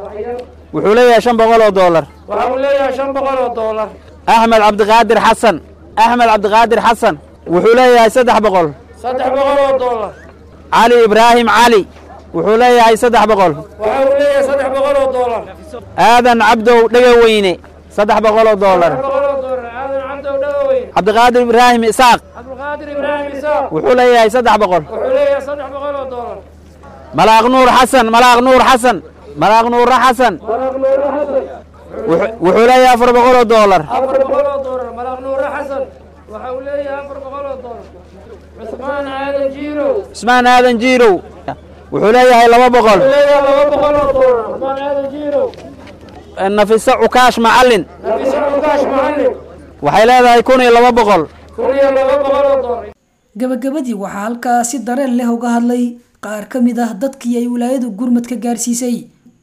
wuxuu leeyahay shan boqol oo dollar waxa uu leeyahay shan boqol oo doolar axmed cabdiqaadir xasan axmed cabdiqaadir xasan wuxuu leeyahay saddex boqol saddex boqol oo doolar cali ibraahim cali wuxuu leeyahay saddex boqol waxa uu leeyahay saddex boqol oo doolar aadan cabdow dhegaweyne saddex boqol oo doolar boqol oo doolar aadan cabdow dhagoweyn cabdiqaadir ibraahim isaaq cabdulqaadir ibraahim isaaq wuxuu leeyahay saddex boqol wuxuu leeyahay saddex boqol oo doolar malaaq nuur xasan malaaq nuur xasan malaaq nuura xasan malaaq nuure xasan wuxuu- wuxuu leeyahay afar boqol oo doolar afar boqol oo doolar malaaq nuure xasan waxa uu leeyahay afar boqol oo doolar cusmaan aadan jiirow cusmaan aadan jiirow wuxuu leeyahay laba boqol wuxuu leeyahay laba boqol oo doolar cusmaan aadan jiirow nafiso cukaash macallin nafisa cukaash macallin waxay leedahay kun iyo laba boqol kun iyo laba boqol oo doolar gabagabadii waxaa halkaa si dareen leh uga hadlay qaar ka mid ah dadkii ay wilaayadu gurmad ka gaarsiisay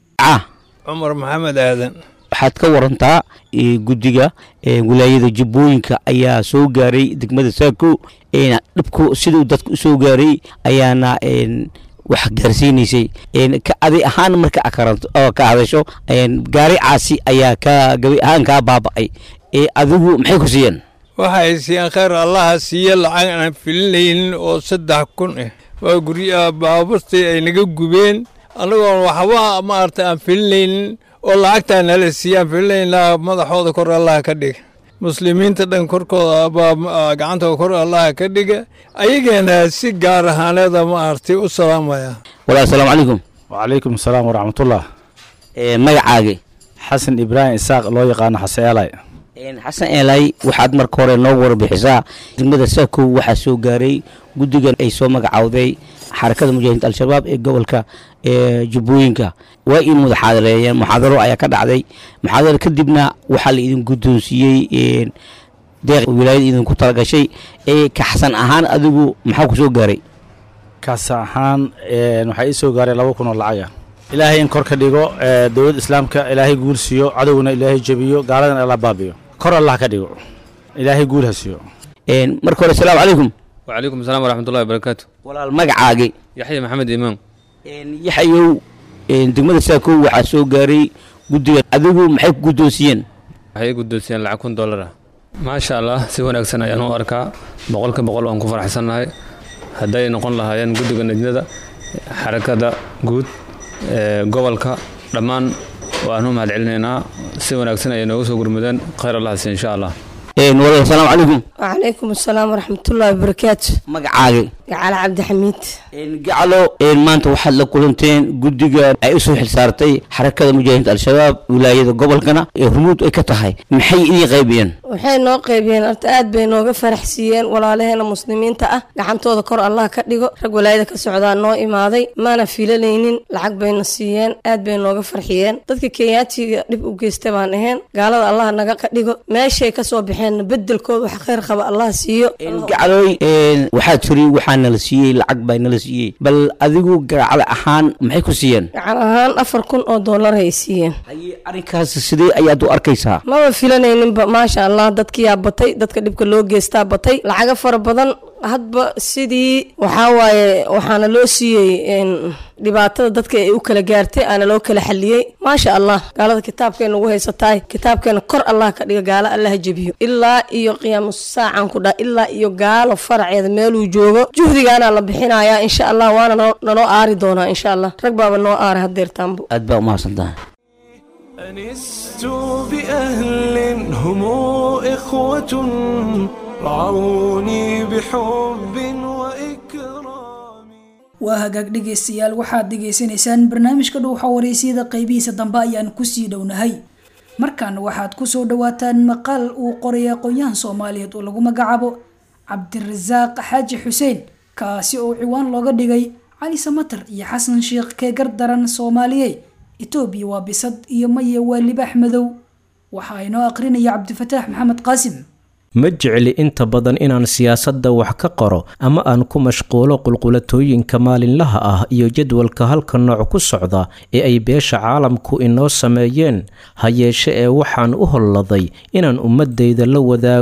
cumar maxamed aadan waxaad ka warantaa eh, guddiga eh, wilaayada jubbooyinka ayaa soo gaaray degmada saako eh, dhibku siduu dadka usoo gaaray ayaana eh, wax gaarsiinaysay Eh, ka adi ahaan marka aad karanto oo ka hadasho eh, gaari caasi ayaa ka gabi ahaan kaa baaba'ay Eh, adigu maxay ku siiyeen waxay siiyeen khayr allaha siiye lacag aan filinaynin oo saddex kun ah waa guryaha baaburtii ay naga gubeen annagoon waxba maaragtay aan filinaynin oo lacagtaa nala siiye aan filinaynaa madaxooda kor allaha ka dhiga muslimiinta dhan korkooda baa ma- gacantooda kor allaha ka dhiga ayageena si gaar ahaaneeda maaragtay u salaamaya walaal asalaamu calaykum wacalaykum asalaam waraxmatullah Eh, magacaagi xasan ibraahim isaaq loo yaqaano xaseelay Een, xasan eelay waxaad marka hore noogu warbixisaa degmada saako waxaa soo gaaray guddigan ay soo magacawday xarakada mujaahidiinta al-shabaab ee gobolka ee jubbooyinka waa in wada xaadireeyeen muxaadaro ayaa ka dhacday muxaadaro kadibna waxaa la idin guddoonsiiyey een, deeq wilaayada idinku talagashay ee ka xasan ahaan adigu maxaa ku soo gaaray kaas ahaan een, waxaa ii soo gaaray laba kun oo lacaga ilaahay in kor ka dhigo ee, dowladda islaamka ilaahay guul siiyo cadowgana ilaahay jebiyo gaaladana alla baabiyo kor allah ka dhigo ilaahay guul ha siiyo Een, marka hore asalaamu calaykum وعليكم السلام ورحمة الله وبركاته walaal magacaagi يحيى محمد إمام yaxayow een, degmada saako waxaa soo gaaray guddigan adigu maxay ku guddoonsiiyeen waxay guddoonsiyeen lacag kun dollar ah maasha allah si wanaagsan ayaan u arkaa boqolka boqol waan ku faraxsannahay hadday noqon lahaayeen guddiga najnada xarakada guud ee gobolka dhammaan waan u mahadcelinaynaa si wanaagsan ayay nooga soo gurmudeen khayr allah si insha allah walaal asalaamu calaykum وعليكم السلام ورحمة الله وبركاته magacaagi قال عبد حميد gacalo een, maanta waxaad la kulanteen guddiga ay u soo xilsaartay xarakada mujaahidiinta al-shabaab wilaayada gobolkana ee hormuud ay ka tahay maxay idin qaybiyeen waxay noo qaybiyeen horta aad bay nooga faraxsiiyeen walaalaheena muslimiinta ah gacantooda kor allah ka dhigo rag walaayada ka socdaa noo imaaday maana filanaynin lacag bayna siiyeen aad bay nooga farxiyeen dadka kenyaatiga dhib u geysta baan ahayn gaalada allah naga ka dhigo meeshay kasoo baxeen bedelkooda wax khayr qaba allah siiyo gacalooy een, waxaa tiri waxaa nala siiyey lacag baa nala siiyey bal adigu gacalo ahaan maxay ku siiyeen gacan ahaan afar kun oo doolar ay siiyeen arrinkaas sidee ayaad u arkaysaa maba filanayninba maasha allah dadkiyaa batay dadka dhibka loo geystaa batay lacago fara badan hadba sidii waxaa waaye waxaana loo siiyey een, dhibaatada dadka ay u kala gaartay aana loo kala xaliyey maasha allah gaalada kitaabkeena ugu haysataay kitaabkeena kor allah ka dhiga gaalo allah jebiyo ilaa iyo qiyaamu saacan ku dha ilaa iyo gaalo faraceeda meeluu joogo juhdigaana la bixinayaa insha allah waana noo- naloo aari doonaa insha allah rag baaba noo aara hadeertaanbo aad baa umahadsan tahay أنست بأهل هم إخوة رعوني بحب وإكرام waa hagaag dhegaystayaal waxaad dhegaysanaysaan barnaamijka dhuuxa wareysiyada qeybihiisa dambe ayaan kusii dhownahay markan waxaad kusoo dhawaataan maqaal uu qoray aqoon-yahan soomaaliyeed oo lagu magacaabo cabdirasaaq xaaji xuseen kaasi oo ciwaan looga dhigay cali samatar iyo xasan sheekh keegar daran soomaaliye etoobiya waa bisad iyo maye waa libaax madow waxaa inoo aqrinaya cabdifataax maxamed qaasim ma jecli inta badan inaan siyaasadda wax ka qoro ama aan ku mashquulo qulqulatooyinka maalinlaha ah iyo jadwalka halka nooc ku socda ee ay beesha caalamku inoo sameeyeen ha yeeshe ee waxaan u holladay inaan ummadayda la wadaago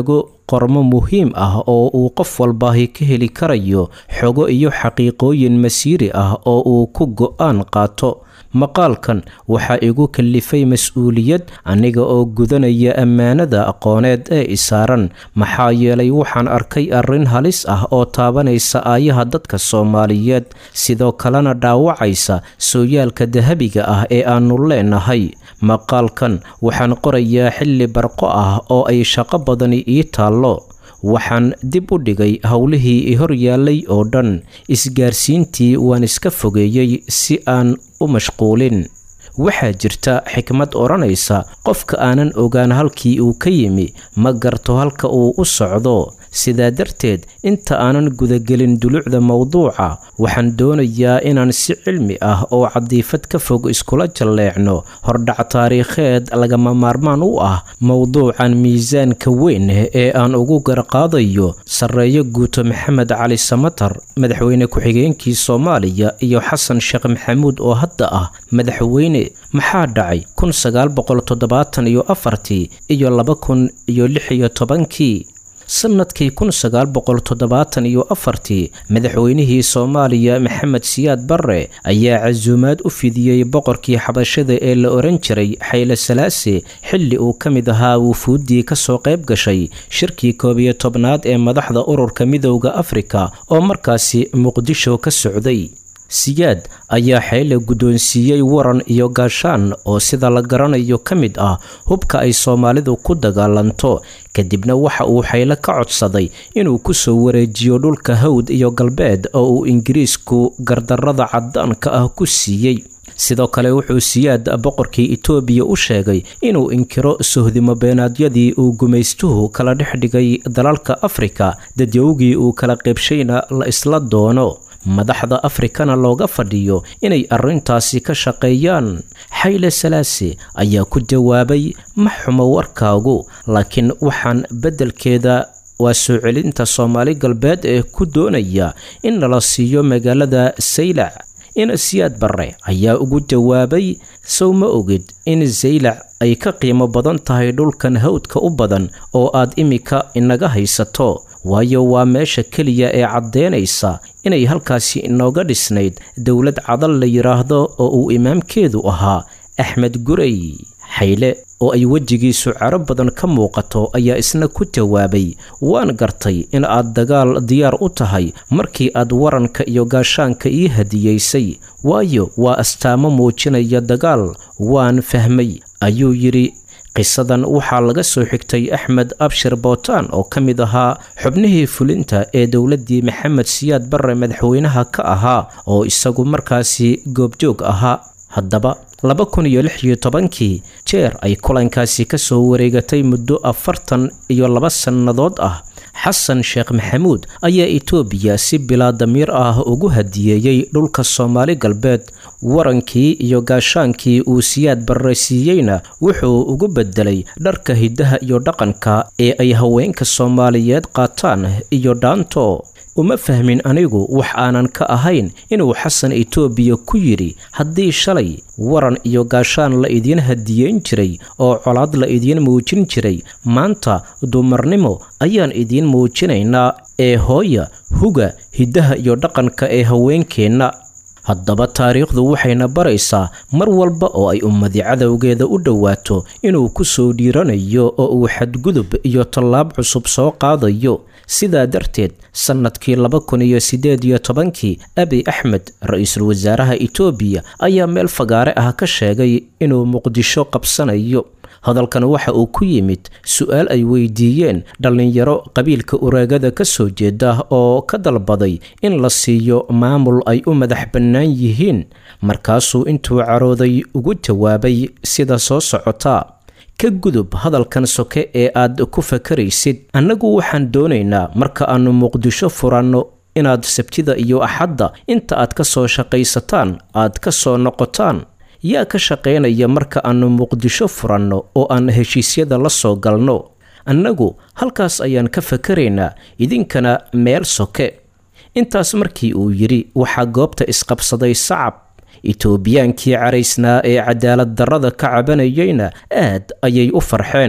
qormo muhiim ah oo uu qof walbaahi ka heli karayo xogo iyo xaqiiqooyin masiiri ah oo uu ku go-aan qaato maqaalkan waxaa igu kallifay mas-uuliyad aniga oo gudanaya ammaanada aqooneed ee isaaran maxaa yeelay waxaan arkay arrin halis ah oo taabanaysa aayaha dadka soomaaliyeed sidoo kalena dhaawacaysa sooyaalka dahabiga ah ee aannu leenahay maqaalkan waxaan qorayaa xilli barqo ah oo ay shaqo badani ii taallo waxaan dib u dhigay howlihii i hor yaallay oo dhan isgaarsiintii waan iska fogeeyey si aan u mashquulin waxaa jirta xikmad odhanaysa qofka aanan ogaan halkii uu ka yimi ma garto halka uu u socdo sidaa darteed inta aanan gudagelin dulucda mowduuca waxaan doonayaa inaan si cilmi ah oo cadiifad ka fog iskula jalleecno hordhac taariikheed lagama maarmaan u ah mowduucan miisaanka weyn ee aan ugu garqaadayo sarreeyo guuto maxamed cali samatar madaxweyne ku-xigeenkii soomaaliya iyo xasan sheekh maxamuud oo hadda ah madaxweyne maxaa dhacay kun sagaal boqol toddobaatan iyo afartii iyo laba kun iyo lix iyo tobankii sannadkii kun sagaal boqol toddobaatan iyo afartii madaxweynihii soomaaliya maxamed siyaad barre ayaa casuumaad u fidiyey boqorkii xabashada ee la ohan jiray xayle salaase xilli uu ka mid ahaa wufuuddii ka soo qayb gashay shirkii koob iyo tobnaad ee madaxda ururka midowda afrika oo markaasi muqdisho ka socday siyaad ayaa xeyle guddoonsiiyey waran iyo gaashaan oo sida la garanayo ka mid ah hubka ay soomaalidu ku dagaalanto kadibna waxa uu xayle ka codsaday inuu ku soo wareejiyo dhulka hawd iyo galbeed oo uu ingiriisku gardarrada caddaanka ah ku siiyey sidoo kale wuxuu siyaad boqorkii itoobiya u sheegay inuu inkiro sohdimo beenaadyadii uu gumaystuhu kala dhex dhigay dalalka afrika dadyowgii uu kala qaybshayna la isla doono madaxda afrikana looga fadhiyo inay arrintaasi ka shaqeeyaan xayle salaase ayaa ku jawaabay ma xumo warkaagu laakiin waxaan beddelkeeda waa soo celinta soomaali galbeed ee ku doonaya in nala siiyo magaalada saylac in siyaad barre ayaa ugu jawaabay sow ma ogid in saylac ay ka qiimo badan tahay dhulkan hawdka u badan oo aad imika inaga haysato waayo waa meesha keliya ee caddeynaysa inay halkaasi inooga dhisnayd dowlad cadal la yidhaahdo oo uu imaamkeedu ahaa axmed gurey xayle oo ay wejigiisu caro badan ka muuqato ayaa isna ku jawaabay waan gartay in aad dagaal diyaar u tahay markii aad waranka iyo gaashaanka ii hadiyeysay waayo waa astaamo muujinaya dagaal waan fahmay ayuu yidhi qisadan waxaa laga soo xigtay axmed abshir bootaan oo ka mid ahaa xubnihii fulinta ee dowladdii maxamed siyaad barre madaxweynaha ka ahaa oo isagu markaasi goobjoog ahaa haddaba laba kun iyo lix iyo tobankii jeer ay kulankaasi ka soo wareegatay muddo afartan iyo laba sannadood ah xasan sheekh maxamuud ayaa itoobiya si bilaa damiir ah ugu hadiyeeyey dhulka soomaali galbeed warankii iyo gaashaankii uu siyaad barre siiyeyna wuxuu ugu bedelay dharka hiddaha iyo dhaqanka ee ay haweenka soomaaliyeed qaataan iyo dhaanto uma fahmin anigu wax aanan ka ahayn inuu xasan itoobiya ku yidhi haddii shalay waran iyo gaashaan la idiin hadiyeyn jiray oo colaad la idiin muujin jiray maanta dumarnimo ayaan idiin muujinaynaa ee hooya huga hiddaha iyo dhaqanka ee haweenkeenna haddaba taariikhdu waxayna baraysaa mar walba oo ay ummadi cadowgeeda u dhowaato inuu ku soo dhiiranayo oo uu xadgudub iyo tallaab cusub soo qaadayo sidaa darteed sannadkii laba kun iyo siddeed iyo tobankii abiy axmed ra-iisul wasaaraha itoobiya ayaa meel fagaare ah ka sheegay inuu muqdisho qabsanayo hadalkan waxa uu ku yimid su-aal ay weydiiyeen dhallinyaro qabiilka ureegada ka soo jeeda oo ka dalbaday in la siiyo maamul ay u madax bannaan yihiin markaasuu intuu carooday ugu jawaabay sida soo socotaa ka gudub hadalkan soke ee aad ku fakaraysid annagu waxaan doonaynaa marka aannu muqdisho furanno inaad sabtida iyo axadda inta aad ka soo shaqaysataan aad ka soo noqotaan yaa ka shaqaynaya marka aannu muqdisho furanno oo aan heshiisyada la soo galno annagu halkaas ayaan ka fakaraynaa idinkana meel soke intaas markii uu yidhi waxaa goobta isqabsaday sacab itoobiyaankii caraysnaa ee cadaalad darrada ka cabanayeyna aad ayay u farxeen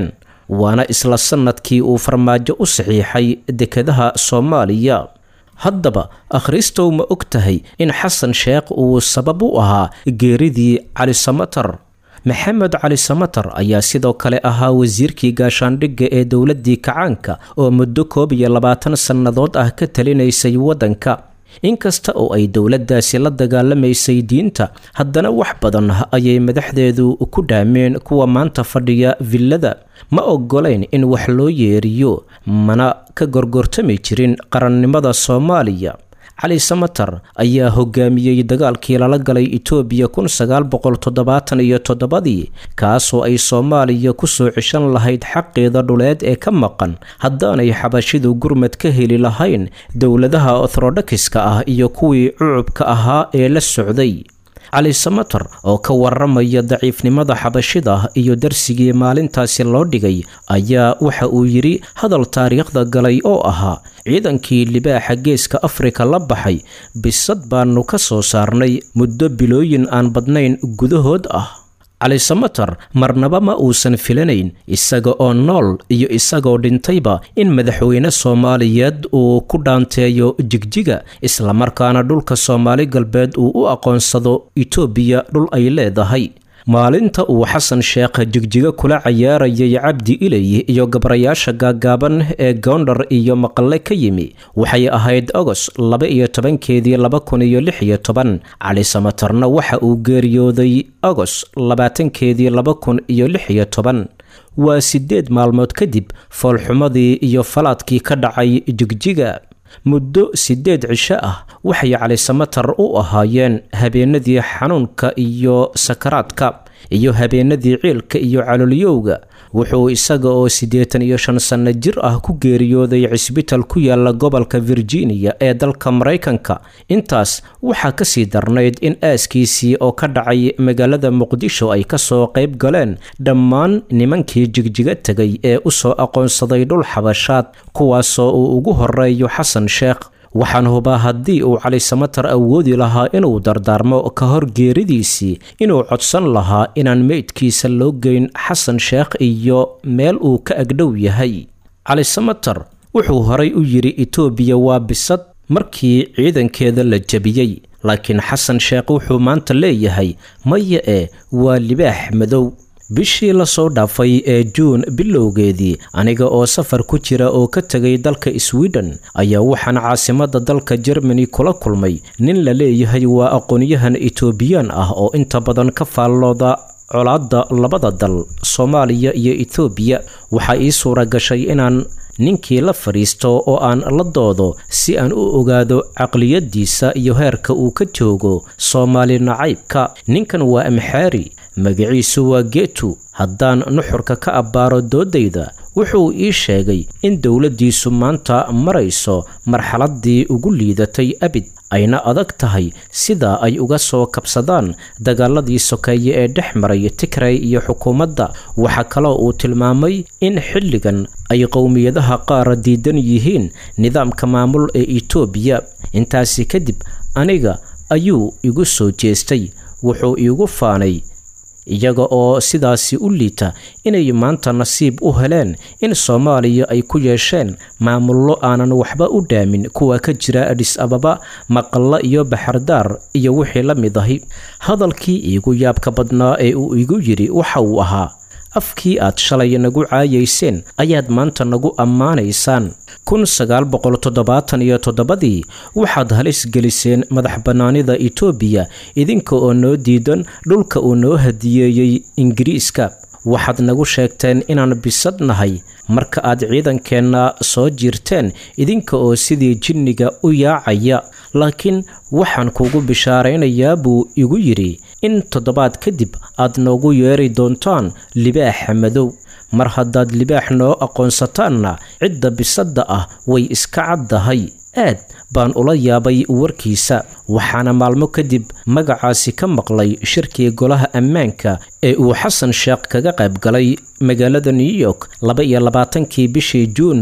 waana isla sannadkii uu farmaajo u saxiixay dekedaha soomaaliya haddaba akhristow ma og tahay in xasan sheekh uu sabab u ahaa geeridii cali samatar maxamed cali samatar ayaa sidoo kale ahaa wasiirkii gaashaandhigga ee dowladdii kacaanka oo muddo koob iyo labaatan sannadood ah ka talinaysay waddanka inkasta oo ay dowladdaasi la dagaalamaysay diinta haddana wax badan ayay madaxdeedu ku dhaameen kuwa maanta fadhiya villada ma oggolayn in wax loo yeeriyo mana ka gorgortami jirin qarannimada soomaaliya cali samatar ayaa hogaamiyey dagaalkii lala galay etoobiya kun sagaal boqol toddobaatan iyo toddobadii kaasoo ay soomaaliya kusoo ceshan lahayd xaqeeda dhuleed ee ka maqan haddaanay xabashidu gurmad ka heli lahayn dowladaha orthodokiska ah iyo kuwii cucubka ahaa ee la socday cali samatar oo ka waramaya daciifnimada xabashida iyo darsigii maalintaasi loo dhigay ayaa waxa uu yidhi hadal taariikhda galay oo ahaa ciidankii libaaxa geeska afrika la baxay bisad baanu ka soo saarnay muddo bilooyin aan badnayn gudahood ah cali samatar marnaba ma uusan filanayn isaga oo nool iyo isagoo dhintayba in madaxweyne soomaaliyeed uu ku dhaanteeyo jigjiga islamarkaana dhulka soomaali galbeed uu u aqoonsado itoobiya dhul ay leedahay maalinta uu xasan sheekh jigjiga kula cayaarayay cabdi ilay iyo gabrayaasha gaagaaban ee goondhar iyo maqale ka yimi waxay ahayd ogos laba iyo tobankeedii laba kun iyo lix iyo toban cali samatarna waxa uu geeriyooday ogos labaatankeedii laba kun iyo lix iyo toban waa siddeed maalmood kadib foolxumadii iyo falaadkii ka dhacay jigjiga muddo siddeed cisho ah waxay cali samatar u ahaayeen habeenadii xanuunka iyo sakaraadka iyo habeenadii ciilka iyo calolyowga wuxuu isaga oo siddeetan iyo shan sanno jir ah ku geeriyooday cisbital ku yaala gobolka virginia ee dalka maraykanka intaas waxaa kasii darnayd in aaskiisii oo ka dhacay magaalada muqdisho ay kasoo qayb galeen dhammaan nimankii jigjiga tegay ee usoo aqoonsaday dhul xabashaad kuwaasoo uu ugu horeeyo xasan sheekh waxaan hubaa haddii uu cali samatar awoodi lahaa inuu dardaarmo ka hor geeridiisii inuu codsan lahaa inaan meydkiisa loo geyn xasan sheekh iyo meel uu ka agdhow yahay cali samatar wuxuu horay u yidhi itoobiya waa bisad markii ciidankeeda la jebiyey laakiin xasan sheekh wuxuu maanta leeyahay maya ee waa libaax madow bishii lasoo dhaafay ee juun bilowgeedii aniga oo safar ku jira oo ka tegay dalka sweden ayaa waxaan caasimada dalka jermani kula kulmay nin la leeyahay waa aqoonyahan etoobiyaan ah oo inta badan ka faallooda colaadda labada dal soomaaliya iyo ethoobiya waxaa ii suura gashay inaan ninkii la fadhiisto oo aan la doodo si aan u ogaado caqliyadiisa iyo heerka uu ka joogo soomaali nacaybka ninkan waa amxaari magaciisu waa geetu haddaan nuxurka ka abbaaro doodayda wuxuu ii sheegay in dowladdiisu maanta marayso marxaladdii ugu liidatay abid ayna adag tahay sida ay uga soo kabsadaan dagaaladii sokeeye ee dhex maray tigray iyo xukuumadda waxaa kaloo uu tilmaamay in xilligan ay qowmiyadaha qaar diidan yihiin nidaamka maamul ee itoobiya intaasi kadib aniga ayuu igu soo jeestay wuxuu iigu faanay iyaga oo sidaasi u liita inay maanta nasiib u heleen in soomaaliya ay ku yeesheen maamullo aanan waxba u dhaamin kuwa ka jira adhis ababa maqalla iyo baxardaar iyo wixii la mid ahi hadalkii iigu yaabka badnaa ee uu igu yidhi waxa uu ahaa afkii aad shalay nagu caayayseen ayaad maanta nagu ammaanaysaan kun sagaal boqol toddobaatan iyo toddobadii waxaad halis geliseen madax bannaanida itoobiya idinka oo noo diidan dhulka uu noo hadiyeeyey ingiriiska waxaad nagu sheegteen inaan bisad nahay marka aad ciidankeenna soo jirteen idinka oo sidii jinniga u yaacaya laakiin waxaan kugu bishaaraynayaa buu igu yidhi in toddobaad kadib aad noogu yeeri doontaan libaaxa madow mar haddaad libaax noo aqoonsataanna cidda bisadda ah way iska caddahay aad baan ula yaabay warkiisa waxaana maalmo kadib magacaasi ka maqlay shirkii golaha ammaanka ee uu xasan sheekh kaga qayb galay magaalada new york laba iyo labaatankii bishii juun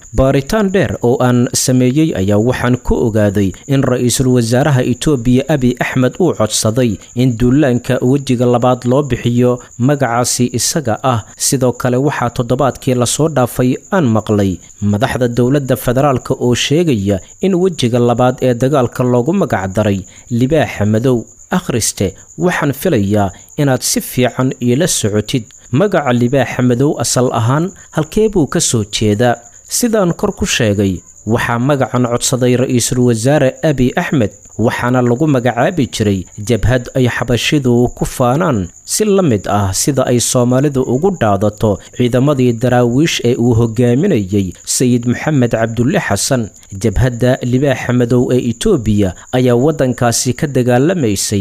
baaritaan dheer oo aan sameeyey ayaa waxaan ku ogaaday in ra-iisul wasaaraha itoobiya abi axmed uu codsaday in duulaanka wejiga labaad loo bixiyo magacaasi isaga ah sidoo kale waxaa toddobaadkii lasoo dhaafay aan maqlay madaxda dowladda federaalk oo sheegaya in wejiga labaad ee dagaalka loogu magacdaray libaaxa madow akhriste waxaan filayaa inaad si fiican iila socotid magaca libaaxa madow asal ahaan halkee buu ka soo jeedaa sidaan kor ku sheegay waxaa magacan codsaday ra-iisul wasaare abi axmed waxaana lagu magacaabi jiray jabhad ay xabashidu ku faanaan si la mid ah sida ay soomaalidu ugu dhaadato ciidamadii daraawiish ee uu hogaaminayey sayid maxamed cabdulle xasan jabhadda libaaxa madow ee itoobiya ayaa waddankaasi ka dagaalamaysay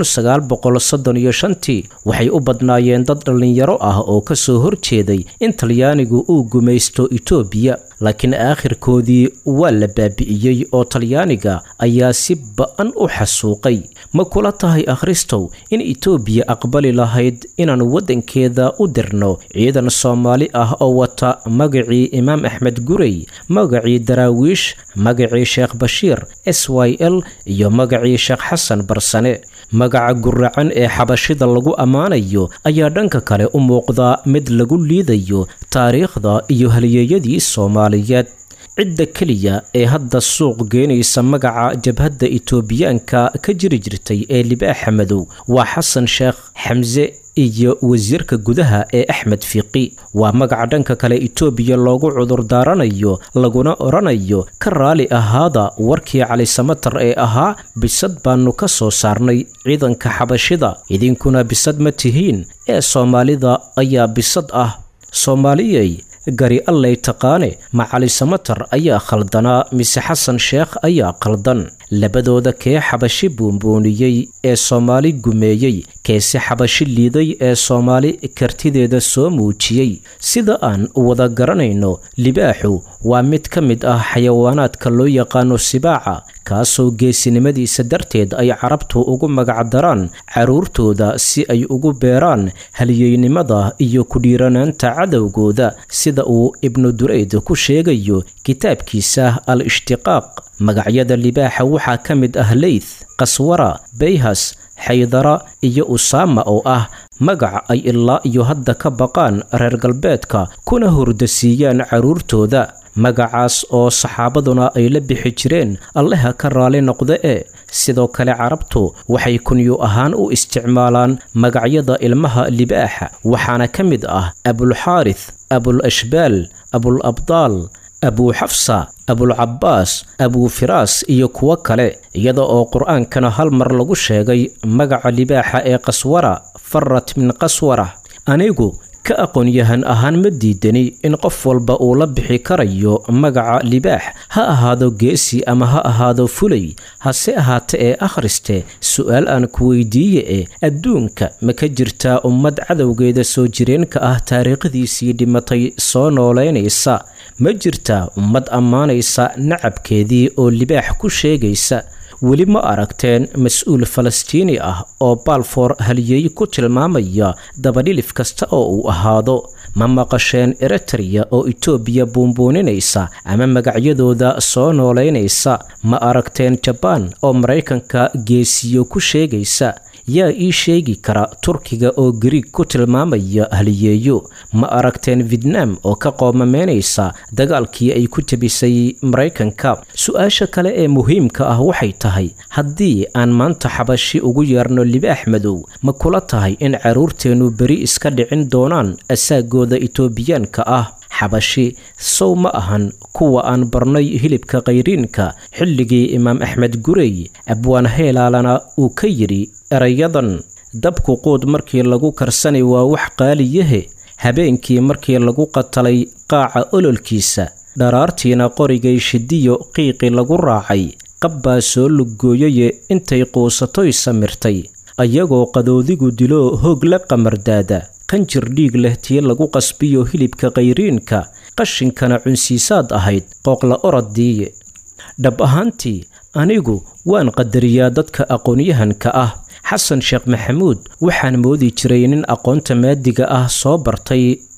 tii waxay u badnaayeen dad dhallinyaro ah oo ka soo horjeeday in talyaanigu uu gumaysto itoobiya laakiin aakhirkoodii waa la baabi'iyey oo talyaaniga ayaa si ba'an u xasuuqay ma kula tahay akhristow in itoobiya aqbali lahayd inaan waddankeeda u dirno ciidan soomaali ah oo wata magacii imaam axmed gurey magacii daraawiish magacii sheekh bashiir s y l iyo magacii sheekh xasan barsane magaca guracan ee xabashida lagu ammaanayo ayaa dhanka kale u muuqdaa mid lagu liidayo taariikhda iyo halyeeyadii soomaaliyeed cidda keliya ee hadda suuq geynaysa magaca jabhadda itoobiyaanka ka jiri jirtay ee libaaxa madow waa xasan sheekh xamse iyo wasiirka gudaha ee axmed fiiqi waa magaca dhanka kale itoobiya loogu cudur daaranayo laguna odhanayo ka raali ahaada warkii cali samatar ee ahaa bisad baanu ka soo saarnay ciidanka xabashida idinkuna bisad ma tihiin ee soomaalida ayaa bisad ah soomaaliyey gari allay taqaane ma cali samatar ayaa khaldanaa mise xasan sheekh ayaa khaldan labadooda kee xabashi buunbuuniyey ee soomaali gumeeyey keese xabashi liiday ee soomaali kartideeda soo muujiyey sida aan wada garanayno libaaxu waa mid ka mid ah xayawaanaadka loo yaqaano sibaaca kaasoo geesinimadiisa darteed ay carabtu ugu magacdaraan carruurtooda si ay ugu beeraan halyeynimada iyo kudhiiranaanta cadowgooda sida uu ibnu dureyd ku sheegayo kitaabkiisa al ishtiqaaq magacyada libaaxa waxaa ka mid ah leyth qaswara bayhas xaydara iyo usaama oo ah magac ay ilaa iyo hadda ka baqaan reer galbeedka kuna hurdasiiyaan carruurtooda magacaas oo saxaabaduna ay la bixi jireen alleha ka raali noqda ee sidoo kale carabtu waxay kunyu ahaan u isticmaalaan magacyada ilmaha libaaxa waxaana ka mid ah abulxaarith abul ashbaal abul abdaal abuu xafsa abulcabbaas abuu firaas iyo kuwo kale iyada oo qur-aankana hal mar lagu sheegay magaca libaaxa ee qaswara farat min qaswara anigu ka aqoon-yahan ahaan ma diidani in qof walba uu la bixi karayo magaca libaax ha ahaado geesi ama ha ahaado fulay hase ahaate ee akhriste su-aal aan ku weydiiye e adduunka ma ka jirtaa ummad cadowgeeda soo jireenka ah taariikhdiisii dhimatay soo noolaynaysa ma jirtaa ummad ammaanaysa nacabkeedii oo libaax ku sheegaysa weli ma aragteen mas-uul falastiini ah oo baalfoor halyeey ku tilmaamaya dabadhilif kasta oo uu ahaado ma maqasheen eritreya oo itoobiya buunbuuninaysa ama magacyadooda soo noolaynaysa ma aragteen jabaan oo maraykanka geesiyo ku sheegaysa yaa ii sheegi kara turkiga oo gariig ku tilmaamaya haliyeeyo ma aragteen vietnam oo ka qoomameynaysa dagaalkii ay ku jabisay maraykanka su-aasha kale ee muhiimka ah waxay tahay haddii aan maanta xabashi ugu yeerno libaax madow ma kula tahay in carruurteennu beri iska dhicin doonaan asaagooda itoobiyaanka ah xabashi sow ma ahan kuwa aan barnay hilibka khayriinka xilligii imaam axmed gurey abwaan heelaalana uu ka yidhi erayadan dabku quud markii lagu karsanay waa wax qaaliyahe habeenkii markii lagu qatalay qaaca ololkiisa dharaartiina qorigay shidiyo qiiqi lagu raacay qabbaa soo luggooyaye intay quusatoy samirtay ayagoo qadoodigu diloo hoog la qamardaada qanjir dhiig leh tii lagu qasbiyo hilibka khayriinka qashinkana cunsiisaad ahayd qooqla oroddiiye dhab ahaantii anigu waan qadariyaa dadka aqoonyahanka ah xasan sheekh maxamuud waxaan moodi jiray nin aqoonta maadiga ah soo bartay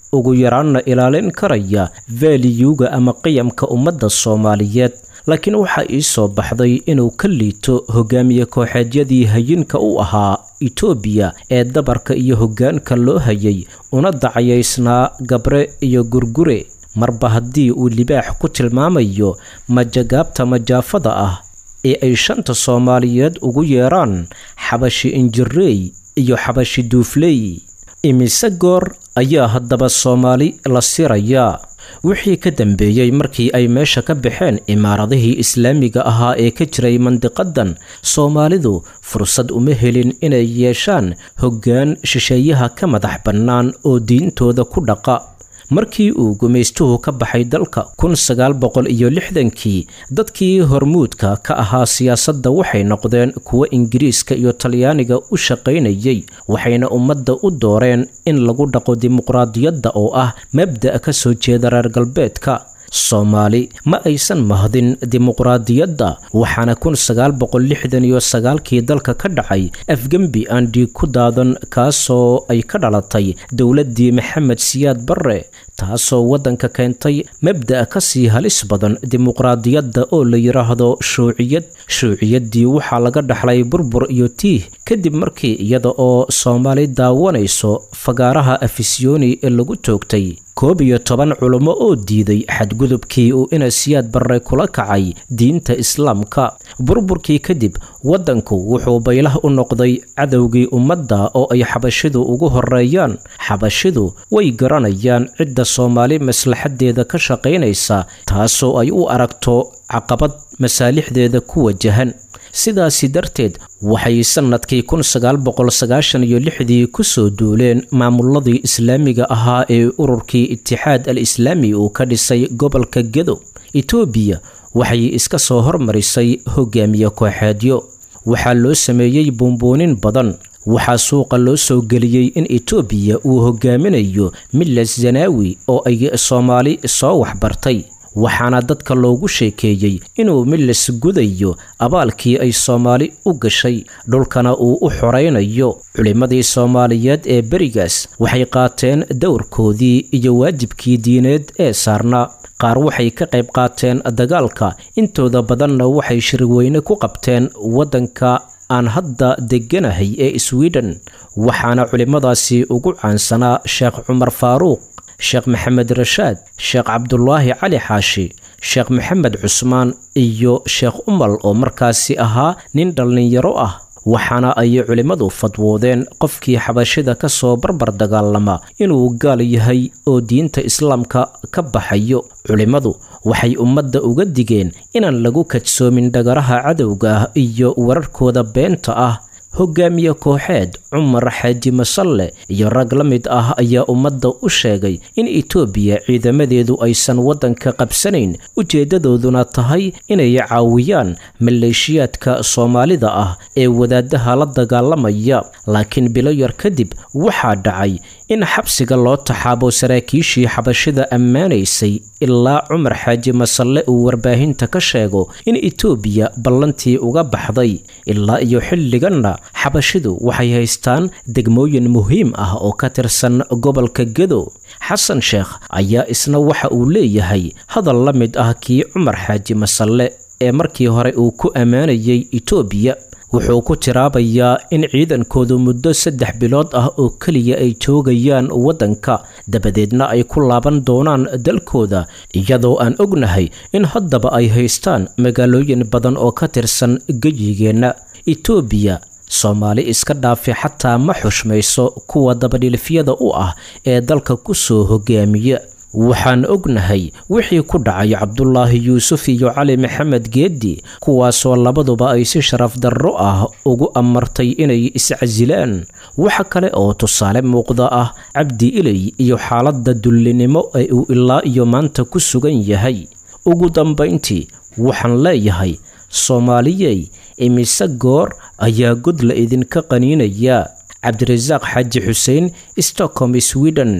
ugu yaraanna ilaalin karaya vaaliyuga ama qiyamka ummadda soomaaliyeed laakiin waxaa ii soo baxday inuu ka liito hogaamiye kooxeedyadii hayinka u ahaa itoobiya ee dabarka iyo hoggaanka loo hayay una dacayaysnaa gabre iyo gurgure marba haddii uu libaax ku tilmaamayo majagaabta majaafada ah ee ay shanta soomaaliyeed ugu yeeraan xabashi injireey iyo xabashi duufley imise goor ayaa haddaba soomaali la sirayaa wixii ka dambeeyey markii ay meesha ka baxeen imaaradihii islaamiga ahaa ee ka jiray mandiqadan soomaalidu fursad uma helin inay yeeshaan hoggaan shisheeyaha ka madax bannaan oo diintooda ku dhaqa markii uu gumaystuhu ka baxay dalka kun sagaal boqol iyo lixdankii dadkii hormuudka ka ahaa siyaasadda waxay noqdeen kuwo ingiriiska iyo talyaaniga u shaqaynayay waxayna ummadda u dooreen in lagu dhaqo dimuqraadiyadda oo ah mabda' ka soo jeeda reer galbeedka soomaali ma aysan mahdin dimuqraadiyadda waxaana kun sagaal boqol lixdan iyo sagaalkii dalka ka dhacay afgembi aan dhiig ku daadan kaasoo ay ka dhalatay dowladdii maxamed siyaad barre taasoo waddanka keentay mabda'a ka sii halis badan dimuqraadiyadda oo la yidhaahdo shuuciyad shuuciyaddii waxaa laga dhaxlay burbur iyo tiih kadib markii iyada oo soomaali daawanayso fagaaraha afisyooni ee lagu toogtay koob iyo toban culummo oo diiday xadgudubkii uu inasiyaad barre kula kacay diinta islaamka burburkii kadib waddanku wuxuu baylah u noqday cadowgii ummadda oo ay xabashidu ugu horeeyaan xabashidu way garanayaan cidda soomaali maslaxaddeeda ka shaqaynaysa taasoo ay u aragto caqabad masaalixdeeda ku wajahan sidaasi darteed waxay sannadkii kun sagaal boqol sagaashan iyo lixdii ku soo duuleen maamuladii islaamiga ahaa ee ururkii itixaad al islaami uu ka dhisay gobolka gedo etoobiya waxay iska soo hormarisay hogaamiye kooxeedyo waxaa loo sameeyey buunbuunin badan waxaa suuqa loo soo geliyey in etoobiya uu hogaaminayo milas zanaawi oo ay soomaali soo waxbartay waxaana dadka loogu sheekeeyey inuu milas gudayo abaalkii ay soomaali u gashay dhulkana uu u xoraynayo culimmadii soomaaliyeed ee berigaas waxay qaateen dowrkoodii iyo waajibkii diineed ee saarnaa qaar waxay ka qayb qaateen dagaalka intooda badanna waxay shirweyne ku qabteen waddanka aan hadda degganahay ee sweden waxaana culimmadaasi ugu caansanaa sheekh cumar faaruuq sheekh maxamed rashaad sheekh cabdulaahi cali xaashi sheekh maxamed cusmaan iyo sheekh umal oo markaasi ahaa nin dhallinyaro ah waxaana ay culimmadu fadwoodeen qofkii xabashida ka soo barbar dagaalama inuu gaal yahay oo diinta islaamka ka baxayo culimmadu waxay ummadda uga digeen inaan lagu kadsoomin dhagaraha cadowga ah iyo wararkooda beenta ah hogaamiye kooxeed cumar xaaji masalle iyo rag la mid ah ayaa ummadda u sheegay in etoobiya ciidamadeedu aysan waddanka qabsanayn ujeeddadooduna tahay inay caawiyaan maleeshiyaadka soomaalida ah ee wadaadaha la dagaalamaya laakiin bilo yar kadib waxaa dhacay in xabsiga loo taxaabo saraakiishii xabashida ammaanaysay ilaa cumar xaaji masalle uu warbaahinta ka sheego in etoobiya ballantii uga baxday ilaa iyo xilliganna xabashidu waxay haystaan degmooyin muhiim ah oo ka tirsan gobolka gedo xasan sheekh ayaa isna waxa uu leeyahay hadal la mid ah kii cumar xaaji masalle ee markii hore uu ku ammaanayay etoobiya wuxuu ku tiraabayaa in ciidankoodu muddo saddex bilood ah oo keliya ay joogayaan waddanka dabadeedna ay ku laaban doonaan dalkooda iyadoo aan ognahay in haddaba ay haystaan magaalooyin badan oo ka tirsan gejigeenna etoobiya soomaali iska dhaafi xataa ma xushmayso kuwa dabadhilifyada u ah ee dalka ku soo hogaamiya waxaan ognahay wixii ku dhacay cabdulaahi yuusuf iyo cali maxamed geeddi kuwaasoo labaduba ay si sharaf darro ah ugu amartay inay iscasilaan waxa kale oo tusaale muuqda ah cabdi iley iyo xaaladda dullinimo ee uu ilaa iyo maanta ku sugan yahay ugu dambayntii waxaan leeyahay soomaaliyey imise goor ayaa god la idinka qaniinayaa cabdirasaaq xaaji xuseen stockholm sweden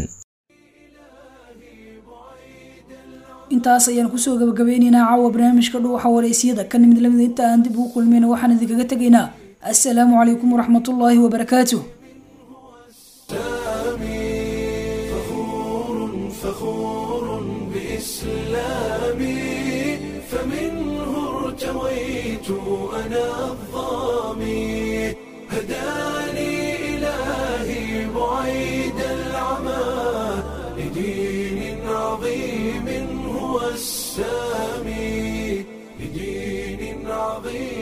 intaas ayaan kusoo gabagabeyneynaa caawa barnaamijka dhuuxa wareysiyada ka nimid lamida inta aan dib ugu kulmayna waxaan idinkaga tegaynaa assalaamu calaykum waraxmatullaahi wabarakaatuh فخور ارتويت أنا الظامي هداني إلهي بعيد العمى لدين عظيم هو السامي لدين عظيم